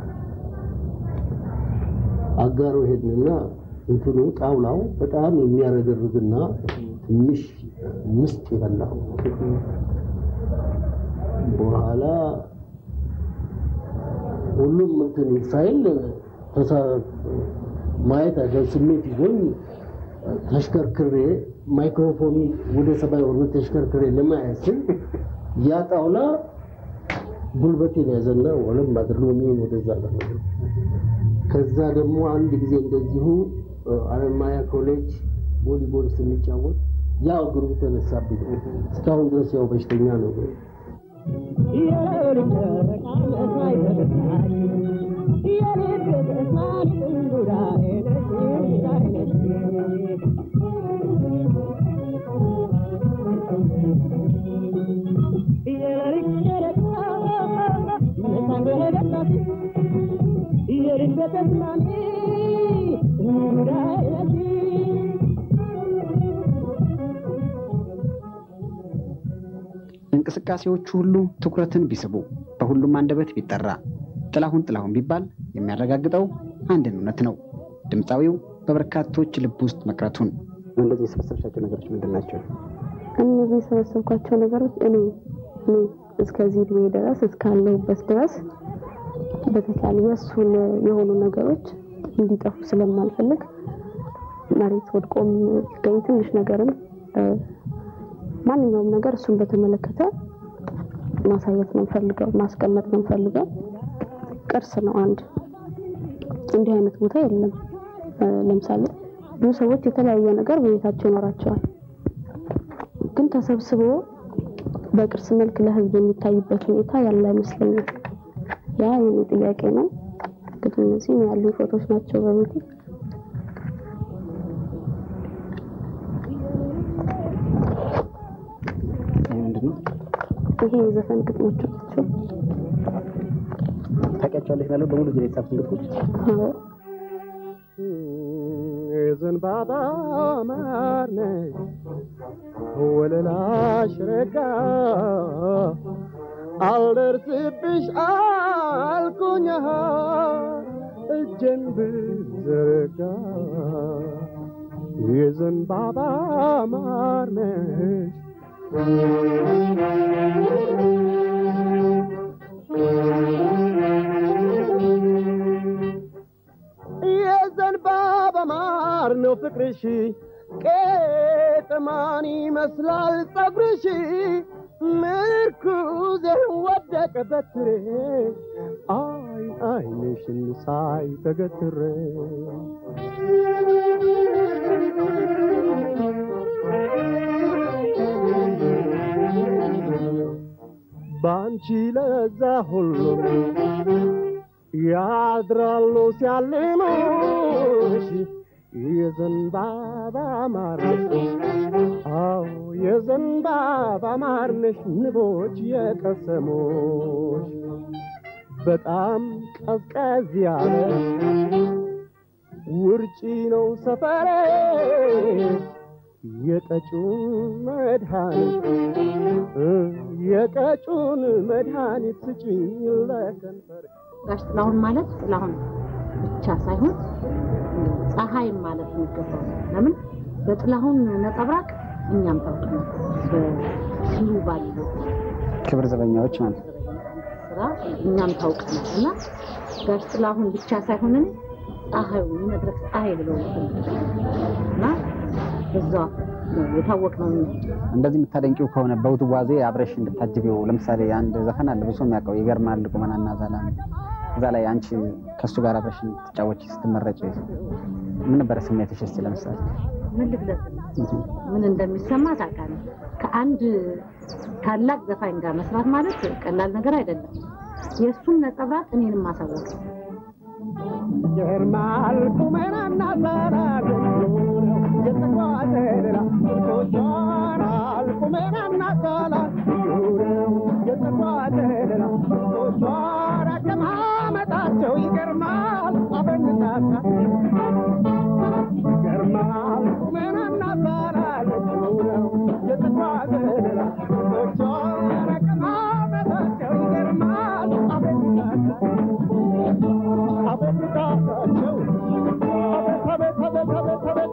አጋሮ ሄድንና እንትኑ ጣውላው በጣም የሚያረገርግና ትንሽ ምስጥ የበላው በኋላ ሁሉም እንትን ሳይል ማየት አይደል ስሜት ይዞኝ ተሽከርክሬ ማይክሮፎኑ ወደ ሰማይ ወርዶ ተሽከርክሬ ለማየት ስል ያ ጣውላ ጉልበቴን ያዘና ወለም አድርጎ እኔን ወደዛ ለመ ከዛ ደግሞ አንድ ጊዜ እንደዚሁ አለማያ ኮሌጅ ቮሊቦል ስንጫወት ያው እግሩ ተነሳብኝ። እስካሁን ድረስ ያው በሽተኛ ነው።
እንቅስቃሴዎቹ ሁሉ ትኩረትን ቢስቡ በሁሉም አንደበት ቢጠራ ጥላሁን ጥላሁን ቢባል የሚያረጋግጠው አንድን እውነት ነው፣ ድምፃዊው በበርካቶች ልብ ውስጥ መቅረቱን። እንደዚህ የሰበሰብሻቸው ነገሮች ምንድን ናቸው?
እነዚህ የሰበሰብኳቸው ነገሮች እኔ እኔ እስከዚህ እድሜ ድረስ እስካለሁበት ድረስ በተቻለ የእሱን የሆኑ ነገሮች እንዲጠፉ ስለማልፈልግ መሬት ወድቆም ሲገኝ ትንሽ ነገርም ማንኛውም ነገር እሱን በተመለከተ ማሳየት ነው ፈልገው ማስቀመጥ ነው ፈልገው። ቅርስ ነው አንድ እንዲህ አይነት ቦታ የለም። ለምሳሌ ብዙ ሰዎች የተለያየ ነገር በቤታቸው ይኖራቸዋል፣ ግን ተሰብስቦ በቅርስ መልክ ለሕዝብ የሚታይበት ሁኔታ ያለ አይመስለኝም። ያ የኔ ጥያቄ ነው። እንግዲህ እነዚህ ያሉ ፎቶች ናቸው በቤቴ። ይሄ የዘፈን ግጥሞች ናቸው።
ታውቂያቸዋለሽ ማለት በሙሉ እዚህ ላይ የተጻፉት ግጥሞች?
የዘንባባ ማር ነሽ ወለላሽ ረጋ አልደርስብሽ አልኩኝ እጄን ብዘረጋ የዘንባባ ማር ነሽ የዘንባባ ማር ፍቅርሽ ቄጥማን ይመስላል ጸጉርሽ ምርኩዜ ወደቀ በትሬ አይ አይንሽን ሳይ ተገትሬ ባንቺ ለዛ ሁሉ ያድራሉ ሲያልሙሽ የዘንባባ ማርነሽ አዎ የዘንባባ ማርነሽ ንቦች የቀሰሙሽ በጣም ቀዝቀዝ ያለ ውርጪ ነው ሰፈሬ የቀጩን መድኃኒት የቀጩን መድኃኒት ስጭኝ ለከንፈር
ጋሽ ጥላሁን ማለት ጥላሁን ብቻ ሳይሆን ፀሐይም ማለት የሚገባው ለምን በጥላሁን ነጸብራቅ እኛም ታውቀናል። በሲሉ ባለው
ክብር ዘበኛዎች ማለት
ስራ እኛም ታውቀናል እና ጋሽ ጥላሁን ብቻ ሳይሆን እኔ ፀሐዩ የመድረክ ፀሐይ ብለው እና በዛ ነው የታወቅነው እኛ።
እንደዚህ የምታደንቂው ከሆነ በውዝዋዜ አብረሽ እንድታጅቢው ለምሳሌ አንድ ዘፈን አለ ብዙ የሚያውቀው ይገርማል ቁመናና ዛላ እዛ ላይ አንቺ ከእሱ ጋር አብረሽ እንድትጫወች ስትመረጭ ምን ነበረ ስሜትሽ? እስኪ ለምሳሌ
ምን ልግለጽ ምን እንደሚሰማ ታውቃለህ። ከአንድ ታላቅ ዘፋኝ ጋር መስራት ማለት ቀላል ነገር አይደለም። የእሱን ነጸብራቅ እኔንም ማሳወቅ
ይገርማል ቁመናና ዛላ የተቋጠራ ቶቿናል ቁመናና ዛላ ዩረው የተቋጠራ ቶቿን አቀማመጣቸው ይገርማል አበንታታ ይገርማል ቁመናና ዛላ ዩረው የተቋጠራ ቶቿን አቀማመጣቸው ይገርማል አበንታታ አበንታታቸው አቤት አቤት አቤት አቤት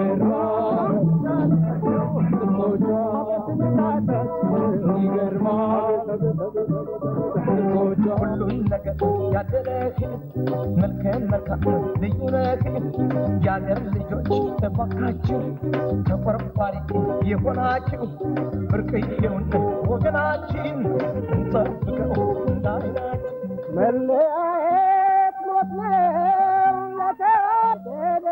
ሁሉን ነገር ያደረህ መልከን መልካም ልዩ ነህ። የአገር ልጆች እባካችሁ ተቆርቋሪ የሆናችሁ ብርቅዬውን ወገናችን እንጠብቀው እንዳይናችን
መለያየት ሞት ነው ለተወደደ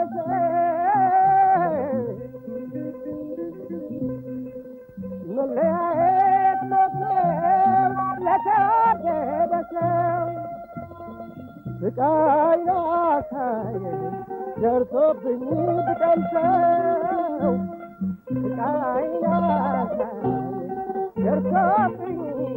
መለያየት ሞት ነው ለተወደደ ሰው ስቃይ ላሳየኝ ደርሶብኝ ብቀምሰው ስቃይ ላሳየኝ ደርሶብኝ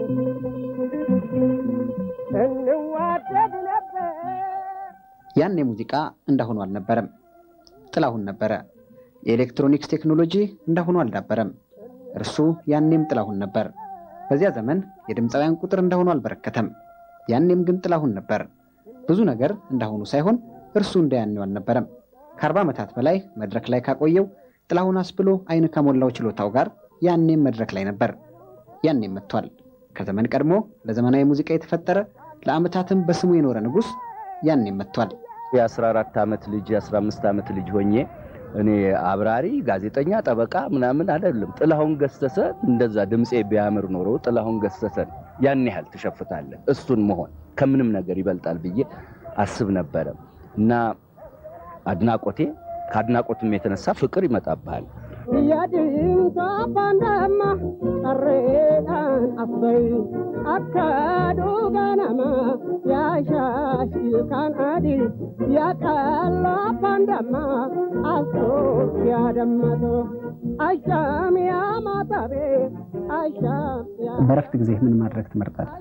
እንዋደድ ነበር
ያን ሙዚቃ እንዳሁኑ አልነበረም። ጥላሁን ነበረ። የኤሌክትሮኒክስ ቴክኖሎጂ እንዳሁኑ አልዳበረም። እርሱ ያኔም ጥላሁን ነበር። በዚያ ዘመን የድምፃውያን ቁጥር እንዳሁኑ አልበረከተም። ያኔም ግን ጥላሁን ነበር። ብዙ ነገር እንዳሁኑ ሳይሆን እርሱ እንደ ያኔው አልነበረም። ከአርባ ዓመታት በላይ መድረክ ላይ ካቆየው ጥላሁን አስብሎ አይን ከሞላው ችሎታው ጋር ያኔም መድረክ ላይ ነበር። ያኔም መጥቷል። ከዘመን ቀድሞ ለዘመናዊ ሙዚቃ የተፈጠረ ለዓመታትም በስሙ የኖረ ንጉሥ ያኔም መጥቷል።
የ14 ዓመት ልጅ የ15 ዓመት ልጅ ሆኜ እኔ አብራሪ፣ ጋዜጠኛ፣ ጠበቃ ምናምን አይደለም። ጥላሁን ገሰሰ እንደዛ ድምፄ ቢያምር ኖሮ ጥላሁን ገሰሰን ያን ያህል ትሸፍታለህ። እሱን መሆን ከምንም ነገር ይበልጣል ብዬ አስብ ነበረ እና አድናቆቴ ከአድናቆትም የተነሳ ፍቅር ይመጣብሃል።
ያድንታ ባንዳማ ቀሬዳን አበይ አካዱ ገነማ ያሻሽልካን አዲ ያቀላ ባንዳማ አሶ ያደመቶ አሻም ያማታቤ አሻም
በረፍት ጊዜ ምን ማድረግ ትመርጣለህ?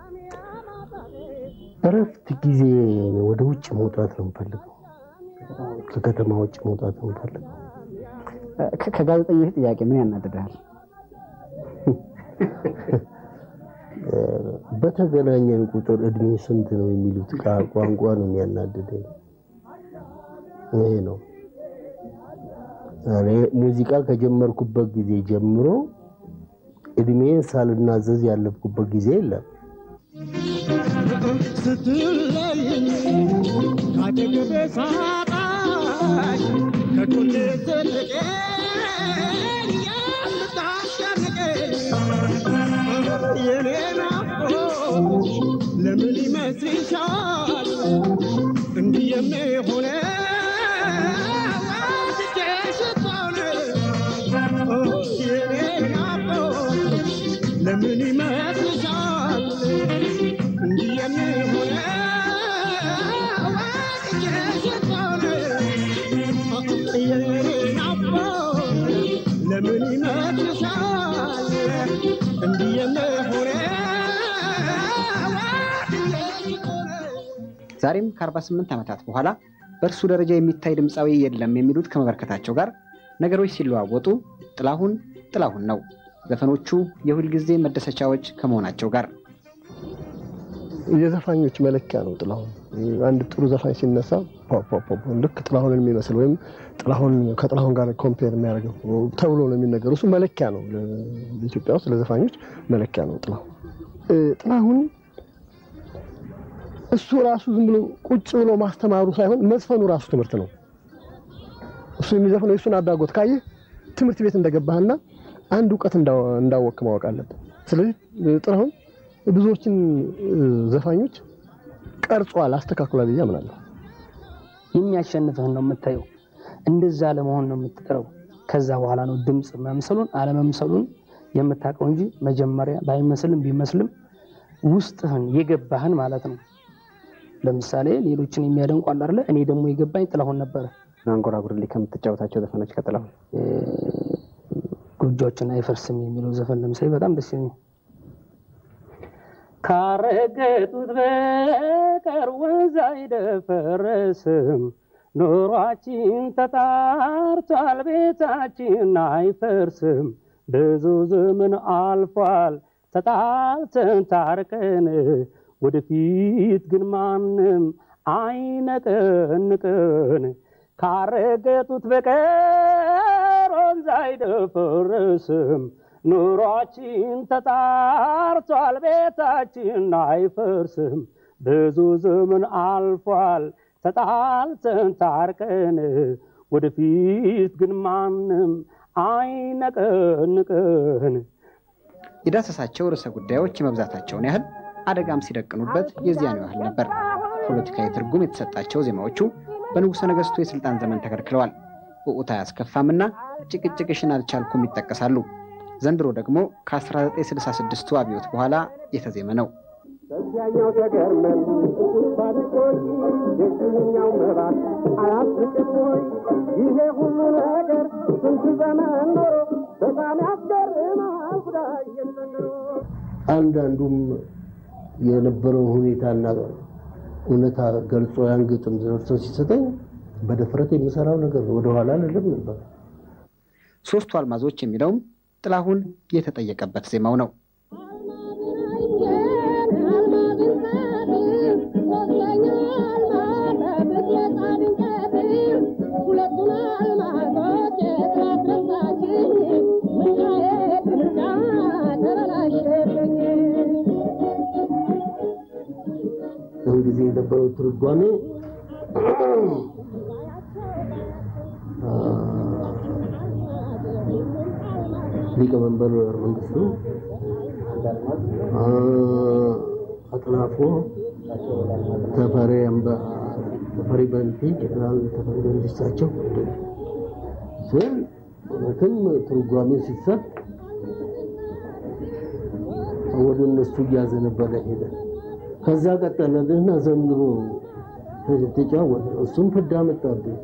እረፍት ጊዜ ወደ ውጭ መውጣት ነው የምፈልገው። ከከተማ ውጭ መውጣት ነው የምፈልገው።
ከጋዜጠኞች ጥያቄ ምን ያናድድሃል?
በተገናኘን ቁጥር እድሜ ስንት ነው የሚሉት ቃ- ቋንቋ ነው የሚያናድደኝ። ይሄ ነው እኔ ሙዚቃ ከጀመርኩበት ጊዜ ጀምሮ እድሜን ሳልናዘዝ ያለፍኩበት ጊዜ የለም።
ስትለይኝ ካጠገቤ ሳጣሽ ከጎኔ ዘልቀኝ የምታስጨንቀኝ የኔ ናፍቆት ለምን ይመስልሻል እንዲህ የሚሆነው ወድጄሽ እኮ ነው የኔ ናፍቆት ለምን ይመስልሻል እንዲህ የሚሆነው ወድጄሽ እኮ ነው የኔ ናፍቆት ለምን ይመስልሻል እንዲህ የሚሆነው ወድጄሽ እኮ ነው
ዛሬም ከ48 ዓመታት በኋላ በእርሱ ደረጃ የሚታይ ድምፃዊ የለም የሚሉት ከመበርከታቸው ጋር ነገሮች ሲለዋወጡ ጥላሁን ጥላሁን ነው። ዘፈኖቹ የሁልጊዜ መደሰቻዎች ከመሆናቸው ጋር
የዘፋኞች መለኪያ ነው ጥላሁን። አንድ ጥሩ ዘፋኝ ሲነሳ ፖ ፖ ፖ ፖ ልክ ጥላሁንን የሚመስል ወይም ጥላሁን ከጥላሁን ጋር ኮምፔር የሚያደርገው ተብሎ ነው የሚነገረው። እሱ መለኪያ ነው፣ ለኢትዮጵያ ውስጥ ለዘፋኞች መለኪያ ነው ጥላሁን። ጥላሁን እሱ ራሱ ዝም ብሎ ቁጭ ብሎ ማስተማሩ ሳይሆን መዝፈኑ ራሱ ትምህርት ነው። እሱ የሚዘፍነው የእሱን አዳጎት ካየህ ትምህርት ቤት እንደገባህና አንድ እውቀት እንዳወቅ ማወቅ አለብን። ስለዚህ ጥላሁን ብዙዎችን ዘፋኞች ቀርጿል፣ አስተካክሏል ብዬ አምናለሁ።
የሚያሸንፍህን ነው የምታየው። እንደዛ ለመሆን ነው የምትጥረው። ከዛ በኋላ ነው ድምፅ መምሰሉን አለመምሰሉን የምታውቀው እንጂ መጀመሪያ ባይመስልም ቢመስልም ውስጥህን የገባህን ማለት ነው። ለምሳሌ ሌሎችን የሚያደንቁ አለ አይደለ? እኔ ደግሞ የገባኝ ጥላሁን ነበረ።
አንጎራጉርልኝ ከምትጫወታቸው ዘፈኖች ከጥላሁን
ጎጆችን አይፈርስም የሚለው ዘፈን ለምሳሌ በጣም ደስ ይለኛል። ካረገጡት በቀር ወንዝ አይደፈረስም፣ ኑሯችን ተጣርቷል፣ ቤታችን አይፈርስም። ብዙ ዘመን አልፏል ተጣልተን ታርቀን፣ ወደፊት ግን ማንም አይነቀንቀን። ካረገጡት በቀር ወንዝ አይደፈርስም ኑሯችን ተጣርቷል፣ ቤታችን አይፈርስም። ብዙ ዘመን አልፏል ተጣልተን ታርቀን፣ ወደፊት ግን ማንም አይነቀንቀን።
የዳሰሳቸው ርዕሰ ጉዳዮች የመብዛታቸውን ያህል አደጋም ሲደቅኑበት የዚያኑ ያህል ነበር። ፖለቲካዊ ትርጉም የተሰጣቸው ዜማዎቹ በንጉሠ ነገሥቱ የሥልጣን ዘመን ተከልክለዋል። ውዑታ አያስከፋምና ጭቅጭቅሽን አልቻልኩም ይጠቀሳሉ። ዘንድሮ ደግሞ ከ1966ቱ አብዮት በኋላ የተዜመ ነው።
በዚያኛው ተገርመን ባድቆይ የዚህኛው መባት አያስቅም ወይ? ይሄ ሁሉ ነገር ስንት ዘመን ኖሮ በጣም ያስገርማል ጉዳይ የዘንድሮ
አንዳንዱም የነበረውን ሁኔታና እውነታ ገልጾ ያን ግጥም ዘርቶ ሲሰጠኝ በድፍረት የምሰራው ነገር ነው። ወደኋላ ልልም ነበር።
ሶስቱ አልማዞች የሚለውም ጥላሁን የተጠየቀበት ዜማው ነው።
ያን ጊዜ የነበረው ትርጓሜ ሊቀመንበር መንግስቱ አጥናፎ ተፈሪ ተፈሪ በንቲ ጀነራል ተፈሪ በንቲ እሳቸው ስል እውነትም ትርጓሜ ሲሰጥ ወደ እነሱ እያዘነበለ ሄደ። ከዛ ቀጠለና ዘንድሮ ተጫወተ። እሱም ፍዳ መጣብኝ።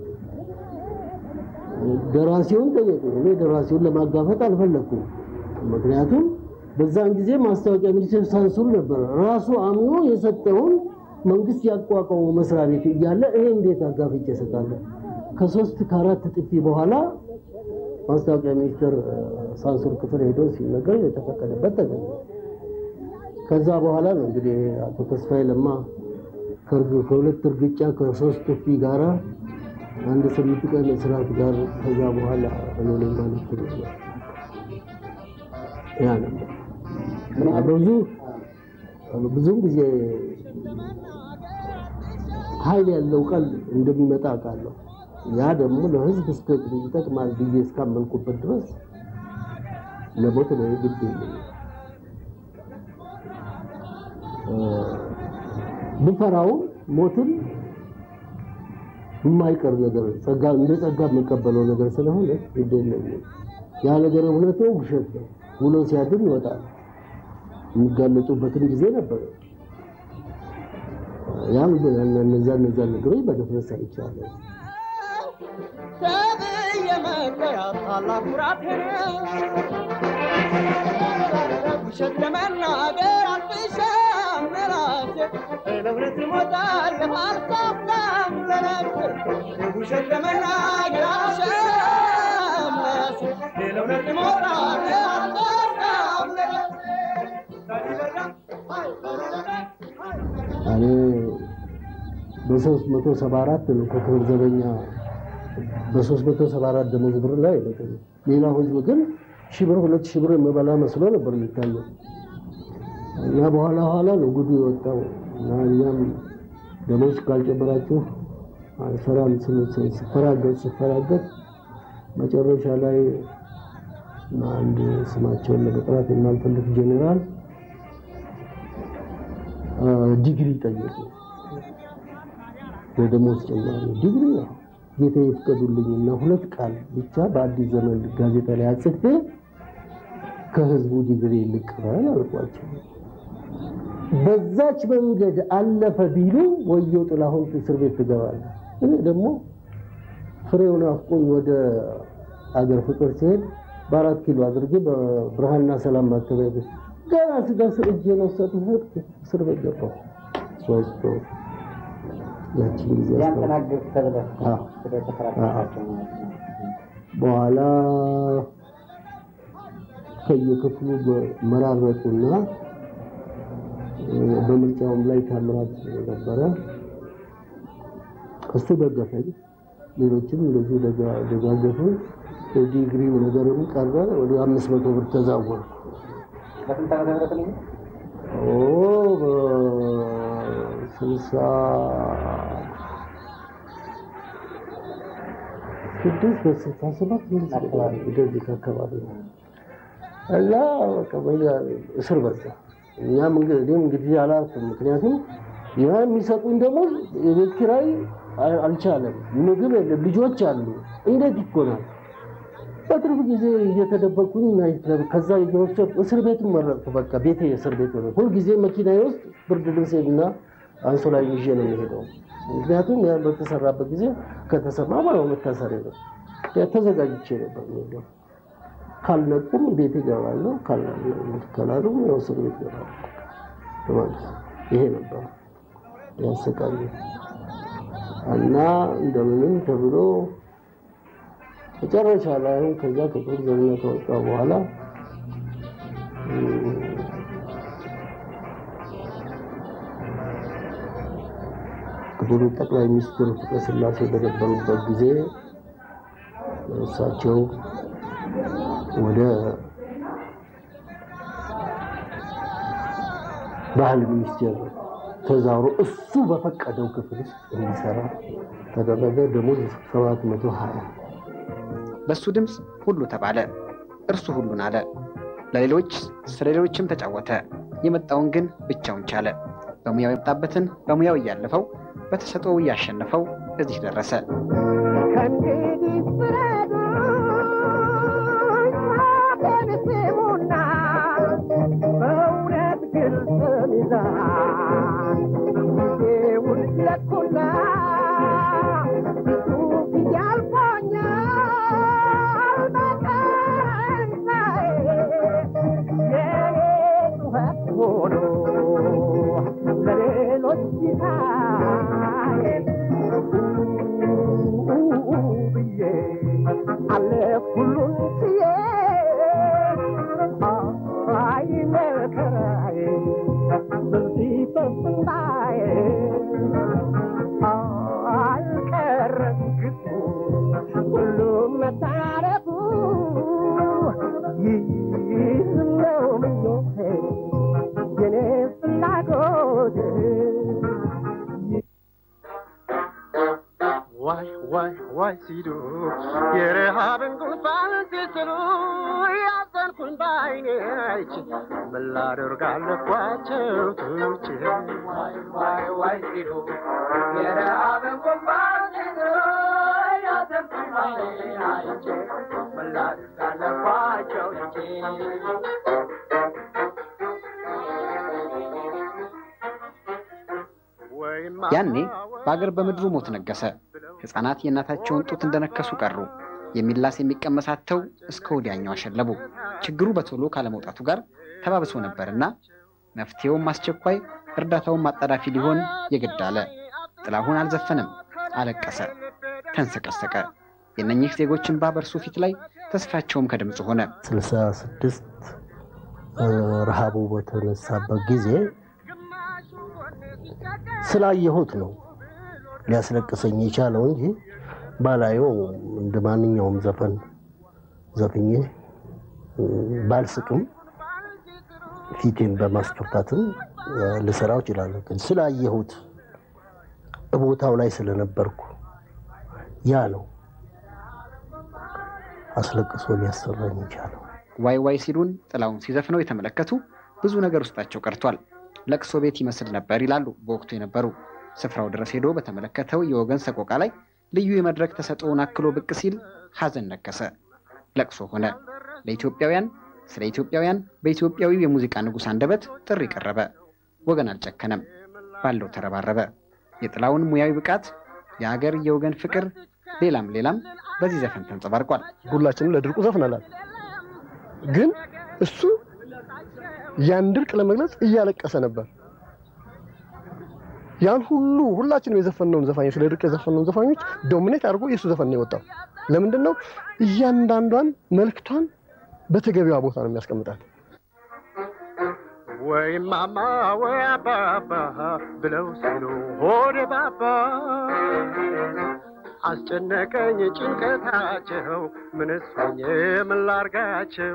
ደራሲውን ጠየቁ። እኔ ደራሲውን ለማጋፈጥ አልፈለግኩም። ምክንያቱም በዛን ጊዜ ማስታወቂያ ሚኒስቴር ሳንሱር ነበረ። ራሱ አምኖ የሰጠውን መንግስት ያቋቋመው መስሪያ ቤት እያለ ይሄ እንዴት አጋፍጬ እሰጣለሁ? ከሶስት ከአራት ጥፊ በኋላ ማስታወቂያ ሚኒስቴር ሳንሱር ክፍል ሄዶ ሲነገር የተፈቀደበት ተገኘ። ከዛ በኋላ ነው እንግዲህ አቶ ተስፋዬ ለማ ከሁለት እርግጫ ከሶስት ጥፊ ጋራ አንድ ስምንት ቀን እስራት ጋር ከዛ በኋላ እኔ ነኝ ማለት ነው። ያ ነበር ብዙ ብዙም ጊዜ ኃይል ያለው ቃል እንደሚመጣ አውቃለሁ። ያ ደግሞ ለህዝብ እስከ ይጠቅማል ብዬ እስካመንኩበት ድረስ ለሞት ነው ግድ የለኝም። ብፈራውም ሞትን የማይቀር ነገር ጸጋ እንደ ጸጋ የምቀበለው ነገር ስለሆነ ግድ የለኝም። ያ ነገር እውነት ነው ውሸት ነው ውሎ ሲያድር ይወጣል። የሚጋለጡበትን ጊዜ ነበር። ያም እነዛ እነዛ ነገሮች በድፍረት ሰርቻለሁ።
ተብዬ መለያ ታላቅ ኩራቴ ውሸት ለመናገር አልፍሻም ለራሴ ለእውነት እሞታለሁ አልሳሳም ለነፍሴ ውሸት ለመናገር አልፍሻም ለራሴ ለእውነት እሞታለሁ አልሳሳም
እኔ በሶስት መቶ ሰባ አራት ነው ከክብር ዘበኛ በሶስት መቶ ሰባ አራት ደሞዝ ብር ላይ አይበቅም። ሌላው ህዝብ ግን ሺህ ብር ሁለት ሺህ ብር የምበላ መስሎ ነበር የሚታየው እና በኋላ ኋላ ነው ጉዱ የወጣው እና እኛም ደሞዝ ካልጨመራችሁ አልሰራም ስፈራገጥ ስፈራገጥ መጨረሻ ላይ አንድ ስማቸውን ለመጥራት የማልፈልግ ጄኔራል ዲግሪ ጠየቁ። የደሞዝ ጭማሪ ዲግሪ ነው ጌታ ይፍቀዱልኝና ሁለት ቃል ብቻ በአዲስ ዘመን ጋዜጣ ላይ አጽፌ ከህዝቡ ዲግሪ ልቀበል አልኳቸው። በዛች መንገድ አለፈ ቢሉ ወየው ጥላሁን እስር ቤት ትገባለህ። እኔ ደግሞ ፍሬውን አፍቆኝ ወደ አገር ፍቅር ሲሄድ በአራት ኪሎ አድርጌ በብርሃንና ሰላም ማተሚያ ቤት ገና ስደርስ እጄን ወሰዱት፣ እስር ቤት ገባሁ። ሶስት ወር ያቺን ጊዜ
ያስተናግድ ተብለህ
አዎ።
ስለተከራከራቸው ማለት ነው።
በኋላ ከየክፍሉ መራረጡና በምርጫውም ላይ ታምራት ነበረ። እሱ ደገፈኝ፣ ሌሎችም እንደዚሁ ደጋ- ደጋገፉ። የዲግሪው ነገርም ቀረ። ወደ አምስት መቶ ብር ተዛወረ።
በስንት ዓመተ ምህረት ነው?
ኦ በስልሳ ስድስት በስልሳ ሰባት እንደዚህ አካባቢ ነው እና በቃ በያ እስር በዛ። እኛም እንግዲህ እኔም እንግዲህ አላልኩም። ምክንያቱም ያ የሚሰጡኝ ደግሞ የቤት ኪራይ አ- አልቻለም፣ ምግብ የለም፣ ልጆች አሉ። እንዴት ይኮናል? በትርፍ ጊዜ እየተደበቅኩኝ ናይት ክለብ ከዛ እየወሰድኩ እስር ቤት መረጥኩ። በቃ ቤቴ እስር ቤት ሆነ። ሁልጊዜ መኪናዬ ውስጥ ብርድ ልብሴና አንሶላ ይዤ ነው የሚሄደው። ምክንያቱም ያ በተሰራበት ጊዜ ከተሰማ ማለት መታሰሪ ነው። ያ ተዘጋጅቼ ነበር የሚሄደው። ካልነቁም ቤት ይገባለሁ፣ ካላሉም ያው እስር ቤት ይገባለሁ ማለት ነው። ይሄ ነበር ያሰቃየ እና እንደምንም ተብሎ መጨረሻ ላይ አሁን ከዛ ከጦር ዘበኛ ከወጣ በኋላ እም፣ ክቡር ጠቅላይ ሚኒስትር ፍቅረ ስላሴ በነበሩበት ጊዜ እሳቸው ወደ ባህል ሚኒስቴር ተዛውሮ እሱ በፈቀደው ክፍል ውስጥ እንዲሰራ ተደረገ። ደሞዝ ሰባት መቶ ሀያ
በእሱ ድምፅ ሁሉ ተባለ፣ እርሱ ሁሉን አለ። ለሌሎች ስለ ሌሎችም ተጫወተ። የመጣውን ግን ብቻውን ቻለ። በሙያው የመጣበትን በሙያው እያለፈው በተሰጥኦው እያሸነፈው እዚህ ደረሰ።
ከእንግዲህ ፍረዱኝ፣ አፌን ስሙና በእውነት ግልጽ ሚዛን ጊዜውን ለኩና ብዙ ጊዜ አልፎኛል በቀንሳዬ የኔ ጩኸት ሆኖ ለሌሎች ሲሳይ ብዬ አለፍ ሁሉን ችዬ አይ መከራዬ በዚህ ፈስንባዬ አልቀረም ግፉ ሁሉም መታረፉ ይህ ነው ምኞቴ የኔ ፍላጎት
ዋይ ዋይ ዋይ
ዋይ ሲሉ የረሃብን ጉንፋን ሲስሉ ያዘንኩኝ በዓይኔ አይቼ ምን ላደርግ አለኳቸው ትቼ ዋይ ዋይ ዋይ ሲሉ የረሃብን ጉንፋን ሲስሉ ያዘንኩኝ በዓይኔ አይቼ ምን ላደርግ አለኳቸው ትቼ
ያኔ በአገር በምድሩ ሞት ነገሰ። ሕፃናት የእናታቸውን ጡት እንደነከሱ ቀሩ። የሚላስ የሚቀመስ አጥተው እስከ ወዲያኛው አሸለቡ። ችግሩ በቶሎ ካለመውጣቱ ጋር ተባብሶ ነበርና መፍትሄውም አስቸኳይ፣ እርዳታውም አጣዳፊ ሊሆን የግድ አለ። ጥላሁን አልዘፈንም፣ አለቀሰ፣ ተንሰቀሰቀ። የእነኚህ ዜጎች እንባ በእርሱ ፊት ላይ ተስፋቸውም ከድምፁ ሆነ።
ስልሳ ስድስት ረሃቡ በተነሳበት ጊዜ ስላየሁት ነው ሊያስለቅሰኝ የቻለው እንጂ ባላየው እንደ ማንኛውም ዘፈን ዘፍኜ ባልስቅም ፊቴን በማስፈታትም ልሰራው እችላለሁ። ግን ስላየሁት ቦታው ላይ ስለነበርኩ ያ ነው አስለቅሶ ሊያሰራኝ የቻለው።
ዋይ ዋይ ሲሉን ጥላውን ሲዘፍነው የተመለከቱ ብዙ ነገር ውስጣቸው ቀርቷል። ለቅሶ ቤት ይመስል ነበር ይላሉ በወቅቱ የነበሩ። ስፍራው ድረስ ሄዶ በተመለከተው የወገን ሰቆቃ ላይ ልዩ የመድረክ ተሰጥኦውን አክሎ ብቅ ሲል ሐዘን ነከሰ፣ ለቅሶ ሆነ። ለኢትዮጵያውያን ስለ ኢትዮጵያውያን በኢትዮጵያዊው የሙዚቃ ንጉሥ አንደበት ጥሪ ቀረበ። ወገን አልጨከነም፣ ባለው ተረባረበ። የጥላውን ሙያዊ ብቃት፣ የአገር የወገን ፍቅር፣ ሌላም ሌላም በዚህ ዘፈን ተንጸባርቋል።
ሁላችንም ለድርቁ ዘፍነናል። ግን እሱ ያን ድርቅ ለመግለጽ እያለቀሰ ነበር። ያን ሁሉ ሁላችንም የዘፈነውን ዘፋኞች ስለ ድርቅ የዘፈነውን ዘፋኞች ዶሚኔት አድርጎ የእሱ ዘፈን ነው የወጣው። ለምንድን ነው? እያንዳንዷን መልክቷን በተገቢዋ ቦታ ነው የሚያስቀምጣት።
ወይ ማማ ወይ አባባ ብለው ሲሉ ሆዴ ባባ አስጨነቀኝ ጭንቀታቸው ምንስ ሆኜ ምን ላርጋቸው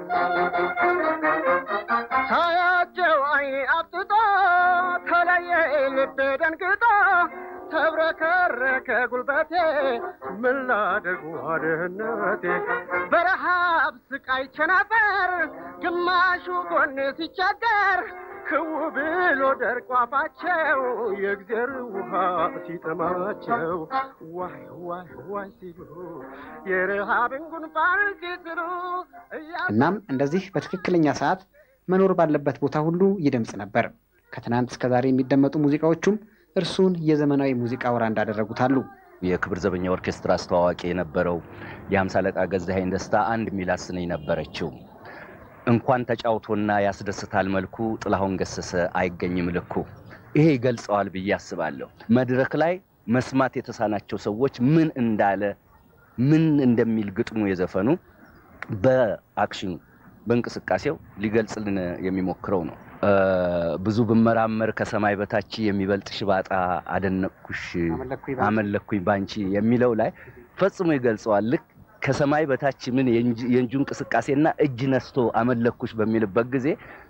ሳያቸው አይኔ አብጥጦ ተለየ ልቤ ደንግጦ ተብረከረከ ጉልበቴ ምን ላደርግ ዋድህነቴ በረሃብ ስቃይ ቸነፈር ግማሹ ጎን ሲቸገር ክው ብሎ ደርቆ አፋቸው የእግዜር ውሃ ሲጠማቸው ዋይ ዋይ ዋይ ሲሉ የረሃብን ጉንፋን ሲስሉ
እናም እንደዚህ በትክክለኛ ሰዓት መኖር ባለበት ቦታ ሁሉ ይደምጽ ነበር። ከትናንት እስከ ዛሬ የሚደመጡ ሙዚቃዎቹም እርሱን የዘመናዊ ሙዚቃ ወራ እንዳደረጉት አሉ።
የክብር ዘበኛ ኦርኬስትራ አስተዋዋቂ የነበረው የሀምሳ አለቃ ገዛኸኝ ደስታ አንድ የሚላት ስንኝ ነበረችው። እንኳን ተጫውቶና ያስደስታል መልኩ ጥላሁን ገሰሰ አይገኝም ልኩ። ይሄ ይገልጸዋል ብዬ አስባለሁ። መድረክ ላይ መስማት የተሳናቸው ሰዎች ምን እንዳለ ምን እንደሚል ግጥሙ የዘፈኑ በአክሽኑ በእንቅስቃሴው ሊገልጽልን የሚሞክረው ነው። ብዙ ብመራመር ከሰማይ በታች የሚበልጥ ሽባጣ አደነቅኩሽ አመለኩኝ ባንቺ የሚለው ላይ ፈጽሞ ይገልጸዋል። ልክ ከሰማይ በታች ምን የእንጁ እንቅስቃሴና እጅ ነስቶ አመለኩሽ በሚልበት ጊዜ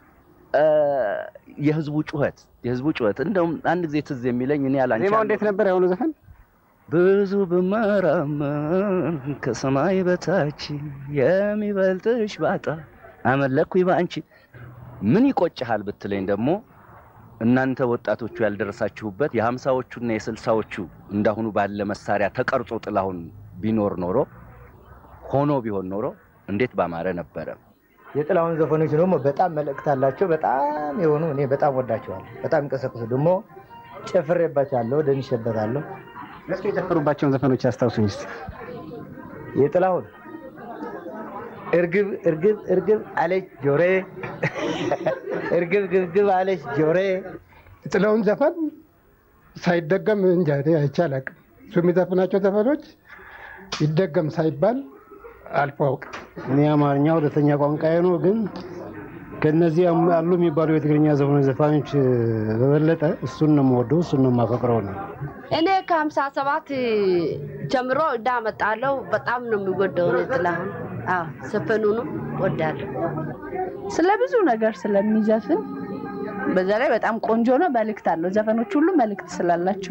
የህዝቡ ጩኸት የህዝቡ ጩኸት እንደውም አንድ ጊዜ ትዝ የሚለኝ እኔ ያላንቺ
ዜማው እንዴት ነበር የሆኑ ዘፈን
ብዙ ብመራመር ከሰማይ በታች የሚበልጥሽ ባጣ አመለኩኝ በአንቺ ምን ይቆጭሃል ብትለኝ ደግሞ እናንተ ወጣቶቹ ያልደረሳችሁበት የሀምሳዎቹና የስልሳዎቹ እንዳሁኑ ባለ መሳሪያ ተቀርጾ ጥላሁን ቢኖር ኖሮ ሆኖ ቢሆን ኖሮ እንዴት ባማረ ነበረ።
የጥላሁን ዘፈኖች ደግሞ በጣም መልእክት አላቸው። በጣም የሆኑ እኔ በጣም ወዳቸዋለሁ። በጣም እንቀሰቅሱ ደግሞ ጨፍሬባቸዋለሁ፣ ደንሼበታለሁ።
እስኪ የጨፈሩባቸውን ዘፈኖች ያስታውሱኝ እስኪ።
የጥላሁን እርግብ እርግብ እርግብ አለች ጆሬ፣ እርግብ ግብግብ አለች ጆሬ።
የጥላሁን ዘፈን ሳይደገም እንጃ እኔ አይቼ አላውቅም። እሱ የሚዘፍናቸው ዘፈኖች ይደገም ሳይባል አልፎ አውቅም።
እኔ አማርኛ ሁለተኛ ቋንቋዬ ነው፣ ግን ከነዚህ አሉ የሚባሉ የትግርኛ ዘፈኖች ዘፋኞች በበለጠ እሱን ነው የምወደው፣ እሱን ነው የማፈቅረው ነው።
እኔ ከሀምሳ ሰባት ጀምሮ እዳመጣለሁ። በጣም ነው የሚወደው ነው ጥላሁን። አዎ ዘፈኑንም ወዳለሁ።
ስለ ብዙ ነገር ስለሚዘፍን በዛ ላይ በጣም ቆንጆ ነው። መልእክት አለው። ዘፈኖች ሁሉ መልእክት ስላላቸው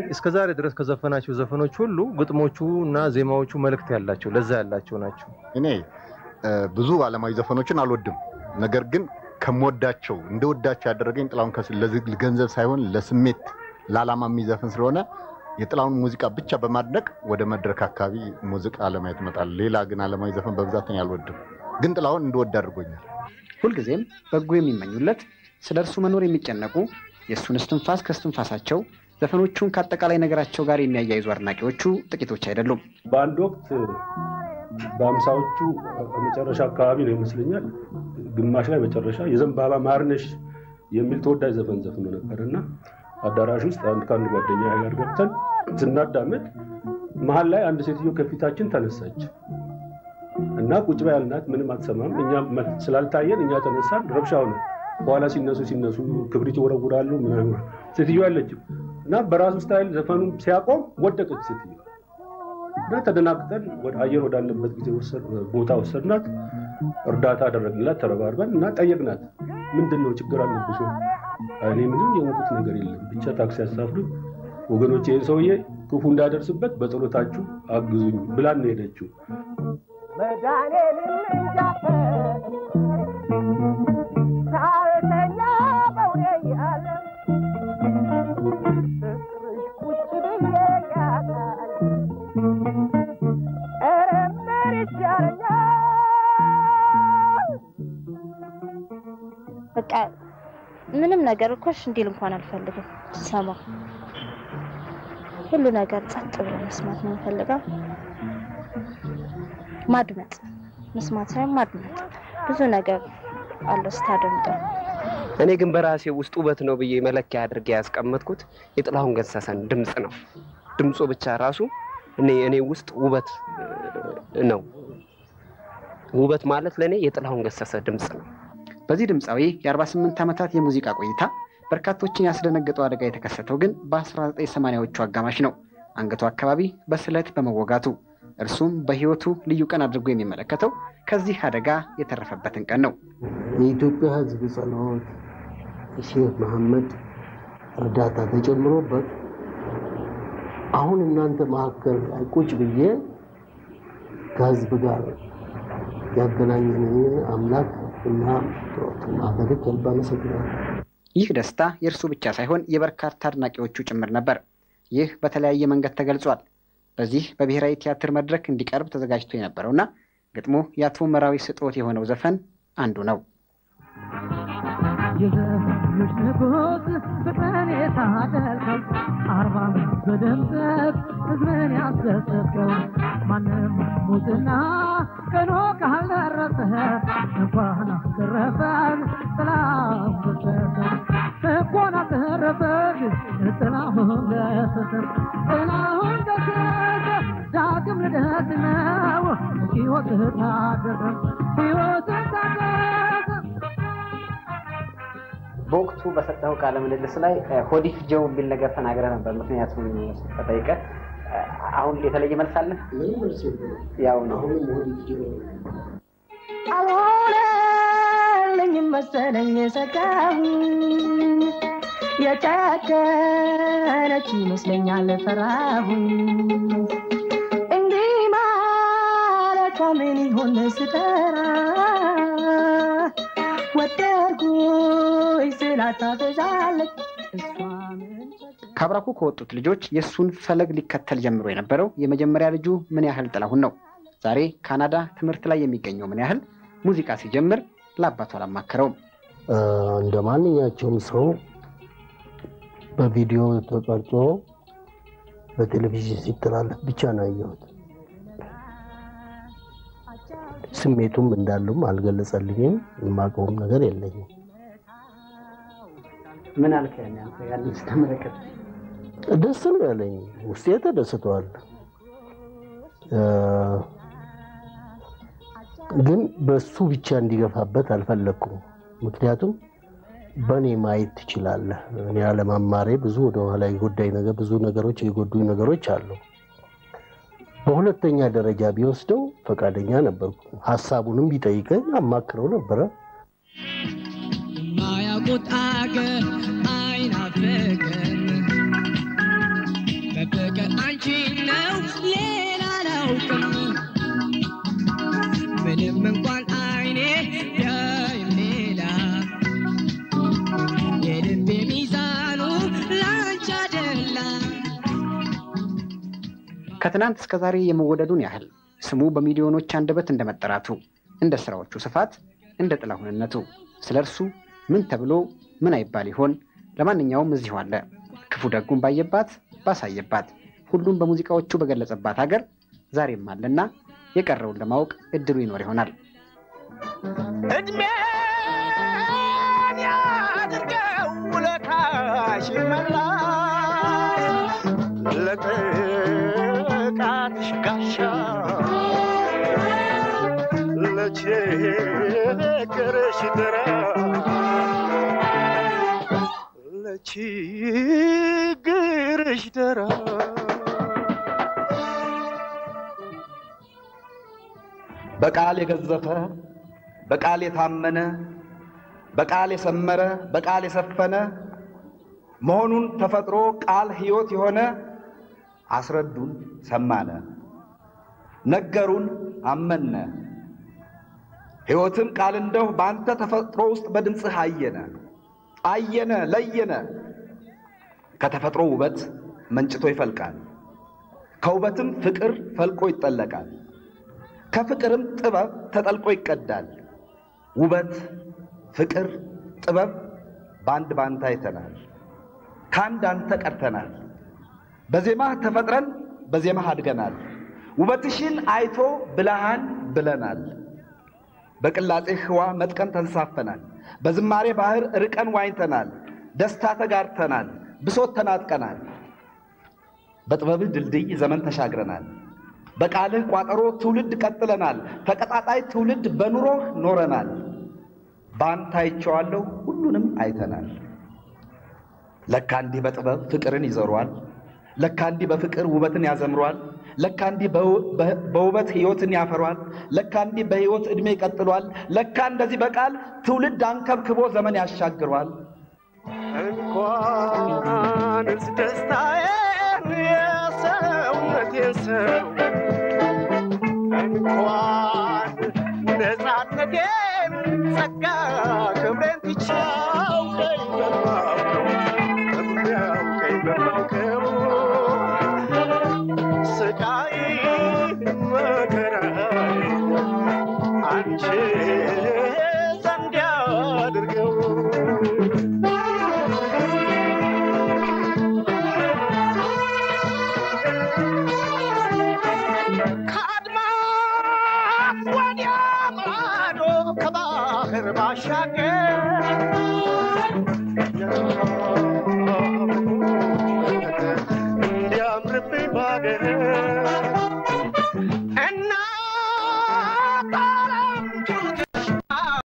እስከ ዛሬ ድረስ ከዘፈናቸው ዘፈኖች ሁሉ ግጥሞቹ እና ዜማዎቹ መልእክት ያላቸው ለዛ ያላቸው ናቸው።
እኔ እ፣ ብዙ ዓለማዊ ዘፈኖችን አልወድም። ነገር ግን ከምወዳቸው እንደወዳቸው ያደረገኝ ጥላሁን ከስ- ለዚህ ገንዘብ ሳይሆን ለስሜት ለዓላማ የሚዘፍን ስለሆነ የጥላሁን ሙዚቃ ብቻ በማድነቅ ወደ መድረክ አካባቢ ሙዚቃ ለማየት እመጣለሁ። ሌላ ግን ዓለማዊ ዘፈን በብዛት እኔ አልወድም። ግን ጥላሁን እንደወድ አድርጎኛል።
ሁልጊዜም በጎ የሚመኙለት ስለ እርሱ መኖር የሚጨነቁ የእሱን እስትንፋስ ከእስትንፋሳቸው ዘፈኖቹን ከአጠቃላይ ነገራቸው ጋር የሚያያይዙ አድናቂዎቹ ጥቂቶች አይደሉም።
በአንድ ወቅት በአምሳዎቹ መጨረሻ አካባቢ ነው ይመስለኛል፣ ግማሽ ላይ መጨረሻ የዘንባባ ማርነሽ የሚል ተወዳጅ ዘፈን ዘፍኖ ነበር እና አዳራሽ ውስጥ አንድ ከአንድ ጓደኛ ጋር ገብተን ስናዳምጥ መሀል ላይ አንድ ሴትዮ ከፊታችን ተነሳች እና ቁጭ በይ ያልናት ምንም አትሰማም። እኛ መ- ስላልታየን እኛ ተነሳን። ረብሻ ሆነ። በኋላ ሲነሱ ሲነሱ ክብሪት ይወረውራሉ ምናምን። ሴትዮ ያለችም እና በራሱ ስታይል ዘፈኑን ሲያቆም ወደቀች ሴትዮ እና ተደናግጠን ወደ አየር ወዳለበት ጊዜ ወሰድ- ቦታ ወሰድናት። እርዳታ አደረግንላት ተረባርበን እና ጠየቅናት። ምንድን ነው ችግር አለብሽ ወይ? አይ፣ እኔ ምንም የሞቁት ነገር የለም ብቻ ታክሲ ያሳፍሩ ወገኖች፣ ይህን ሰውዬ ክፉ እንዳደርስበት በጸሎታችሁ አግዙኝ ብላን ነው ሄደችው።
መድኃኔዓለም እንጃፈር ሳልተኛ በውኔ ያለ ፍቅርሽ ቁጭ ብዬ ያታል ኧረ ምን ይሻለኛል
በቃ ምንም ነገር እኮ እሺ እንዲል እንኳን አልፈልግም። ሰማ ሁሉ ነገር ጸጥ ብሎ መስማት ነው የምፈልገው። ማድመጥ መስማት ሳይሆን ማድመጥ ብዙ ነገር አለው ስታደምጠው።
እኔ ግን በራሴ ውስጥ ውበት ነው ብዬ መለኪያ አድርጌ ያስቀመጥኩት የጥላሁን ገሰሰን ድምፅ ነው። ድምፁ ብቻ ራሱ እኔ እኔ ውስጥ ውበት እ፣ ነው። ውበት ማለት ለእኔ የጥላሁን ገሰሰ ድምፅ ነው።
በዚህ ድምፃዊ የ48 ዓመታት የሙዚቃ ቆይታ በርካቶችን ያስደነገጠው አደጋ የተከሰተው ግን በ1980ዎቹ አጋማሽ ነው። አንገቱ አካባቢ በስለት በመወጋቱ እርሱም በሕይወቱ ልዩ ቀን አድርጎ የሚመለከተው ከዚህ አደጋ የተረፈበትን ቀን ነው።
የኢትዮጵያ ሕዝብ ጸሎት የሼህ መሐመድ እርዳታ ተጨምሮበት አሁን እናንተ መካከል ላይ ቁጭ ብዬ ከሕዝብ ጋር ያገናኘንን አምላክ እና ማህበድ ከልብ አመሰግናለሁ።
ይህ ደስታ የእርሱ ብቻ ሳይሆን የበርካታ አድናቂዎቹ ጭምር ነበር። ይህ በተለያየ መንገድ ተገልጿል። በዚህ በብሔራዊ ቲያትር መድረክ እንዲቀርብ ተዘጋጅቶ የነበረውና ግጥሙ የአቶ መራዊ ስጦት የሆነው ዘፈን አንዱ ነው።
የዘመኖች ንጉሥ ፍቅርን የታደልከው አርባ ዓመት በድምቀት ሕዝብን ያስደሰትከው ማንም ሙትና ቀኖ ካልደረሰ እንኳን አተረፈን ጥላሁን ገሰሰ እንኳን አተረፈን ጥላሁን ገሰሰ ጥላሁን ገሰሰ ዳግም ልደት ነው ሕይወት ታደሰ ሕይወት ታደሰ
በወቅቱ በሰጠው ቃለ ምልልስ ላይ ሆዲፍ ጀው የሚል ነገር ተናግረ ነበር። ምክንያቱም ተጠይቀ አሁን የተለየ መልስ አለ? ያው ነው።
አልሆነልኝም መሰለኝ ሰጋሁ የጨከነች ይመስለኛል ፈራሁ እንዲህ ማለቷ ምን ይሆን ስጠራ ወደድኩኝ ስላታበዛለች እሷ ምን
ከአብራኩ ከወጡት ልጆች የእሱን ፈለግ ሊከተል ጀምሮ የነበረው የመጀመሪያ ልጁ ምን ያህል ጥላሁን ነው። ዛሬ ካናዳ ትምህርት ላይ የሚገኘው ምን ያህል ሙዚቃ ሲጀምር ለአባቱ አላማከረውም።
እንደ ማንኛቸውም ሰው በቪዲዮ ተቀርጾ በቴሌቪዥን ሲተላለፍ ብቻ ነው ያየሁት። ስሜቱም እንዳሉም አልገለጸልኝም። የማውቀውም ነገር የለኝም።
ምን አልከ? ያንን ስትመለከት
ደስ ነው ያለኝ። ውስጤ ተደስተዋል። ግን በሱ ብቻ እንዲገፋበት አልፈለግኩም። ምክንያቱም በእኔ ማየት ትችላለህ። እኔ አለማማሬ ብዙ ወደኋላ የጎዳኝ ነገር ብዙ ነገሮች የጎዱኝ ነገሮች አሉ። በሁለተኛ ደረጃ ቢወስደው ፈቃደኛ ነበርኩ። ሀሳቡንም ቢጠይቀኝ አማክረው ነበረ።
ማያውቁት አገር አይናፍቅም
ከትናንት እስከ ዛሬ የመወደዱን ያህል ስሙ በሚሊዮኖች አንደበት እንደመጠራቱ እንደ ስራዎቹ ስፋት እንደ ጥላሁንነቱ ስለ እርሱ ምን ተብሎ ምን አይባል ይሆን? ለማንኛውም እዚሁ አለ። ክፉ ደጉን ባየባት ባሳየባት ሁሉም በሙዚቃዎቹ በገለጸባት ሀገር ዛሬም አለና የቀረውን ለማወቅ እድሉ ይኖር ይሆናል።
እድሜን ያድርገው ውለታሽ መላሽ ለጥቃትሽ ጋሻ ለችግርሽ ድረስ ለችግርሽ ድረስ
በቃል የገዘፈ በቃል የታመነ በቃል የሰመረ በቃል የሰፈነ መሆኑን ተፈጥሮ ቃል ሕይወት የሆነ አስረዱን ሰማነ ነገሩን አመነ ሕይወትም ቃል እንደው በአንተ ተፈጥሮ ውስጥ በድምፅህ አየነ አየነ ለየነ ከተፈጥሮ ውበት መንጭቶ ይፈልቃል ከውበትም ፍቅር ፈልቆ ይጠለቃል ከፍቅርም ጥበብ ተጠልቆ ይቀዳል። ውበት፣ ፍቅር፣ ጥበብ በአንድ ባንተ አይተናል። ከአንድ አንተ ቀድተናል። በዜማህ ተፈጥረን በዜማህ አድገናል። ውበትሽን አይቶ ብልሃን ብለናል። በቅላጼህ ህዋ መጥቀን ተንሳፈናል። በዝማሬ ባህር ርቀን ዋኝተናል። ደስታ ተጋርተናል። ብሶት ተናጥቀናል። በጥበብህ ድልድይ ዘመን ተሻግረናል። በቃልህ ቋጠሮ ትውልድ ቀጥለናል። ተቀጣጣይ ትውልድ በኑሮህ ኖረናል። በአንተ አይቼዋለሁ ሁሉንም አይተናል። ለካ እንዲህ በጥበብ ፍቅርን ይዘሯል። ለካ እንዲህ በፍቅር ውበትን ያዘምሯል። ለካ እንዲህ በውበት ሕይወትን ያፈሯል። ለካ እንዲህ በሕይወት ዕድሜ ይቀጥሏል። ለካ እንደዚህ በቃል ትውልድ አንከብክቦ ዘመን ያሻግሯል።
እንኳንስ ደስታዬን የሰውነቴን ሰው እንኳን ነፃነቴን ጸጋ ክብሬን ትቼው ቀኝ በማውቀው በሚያውቀኝ በማውቀው ስቃይ መከራይ አንቺ ዘንድ ያድርገው ከአድማስ ወዲያ ማዶ ከባህር ባሻገር እንዲያምርብኝ ባገር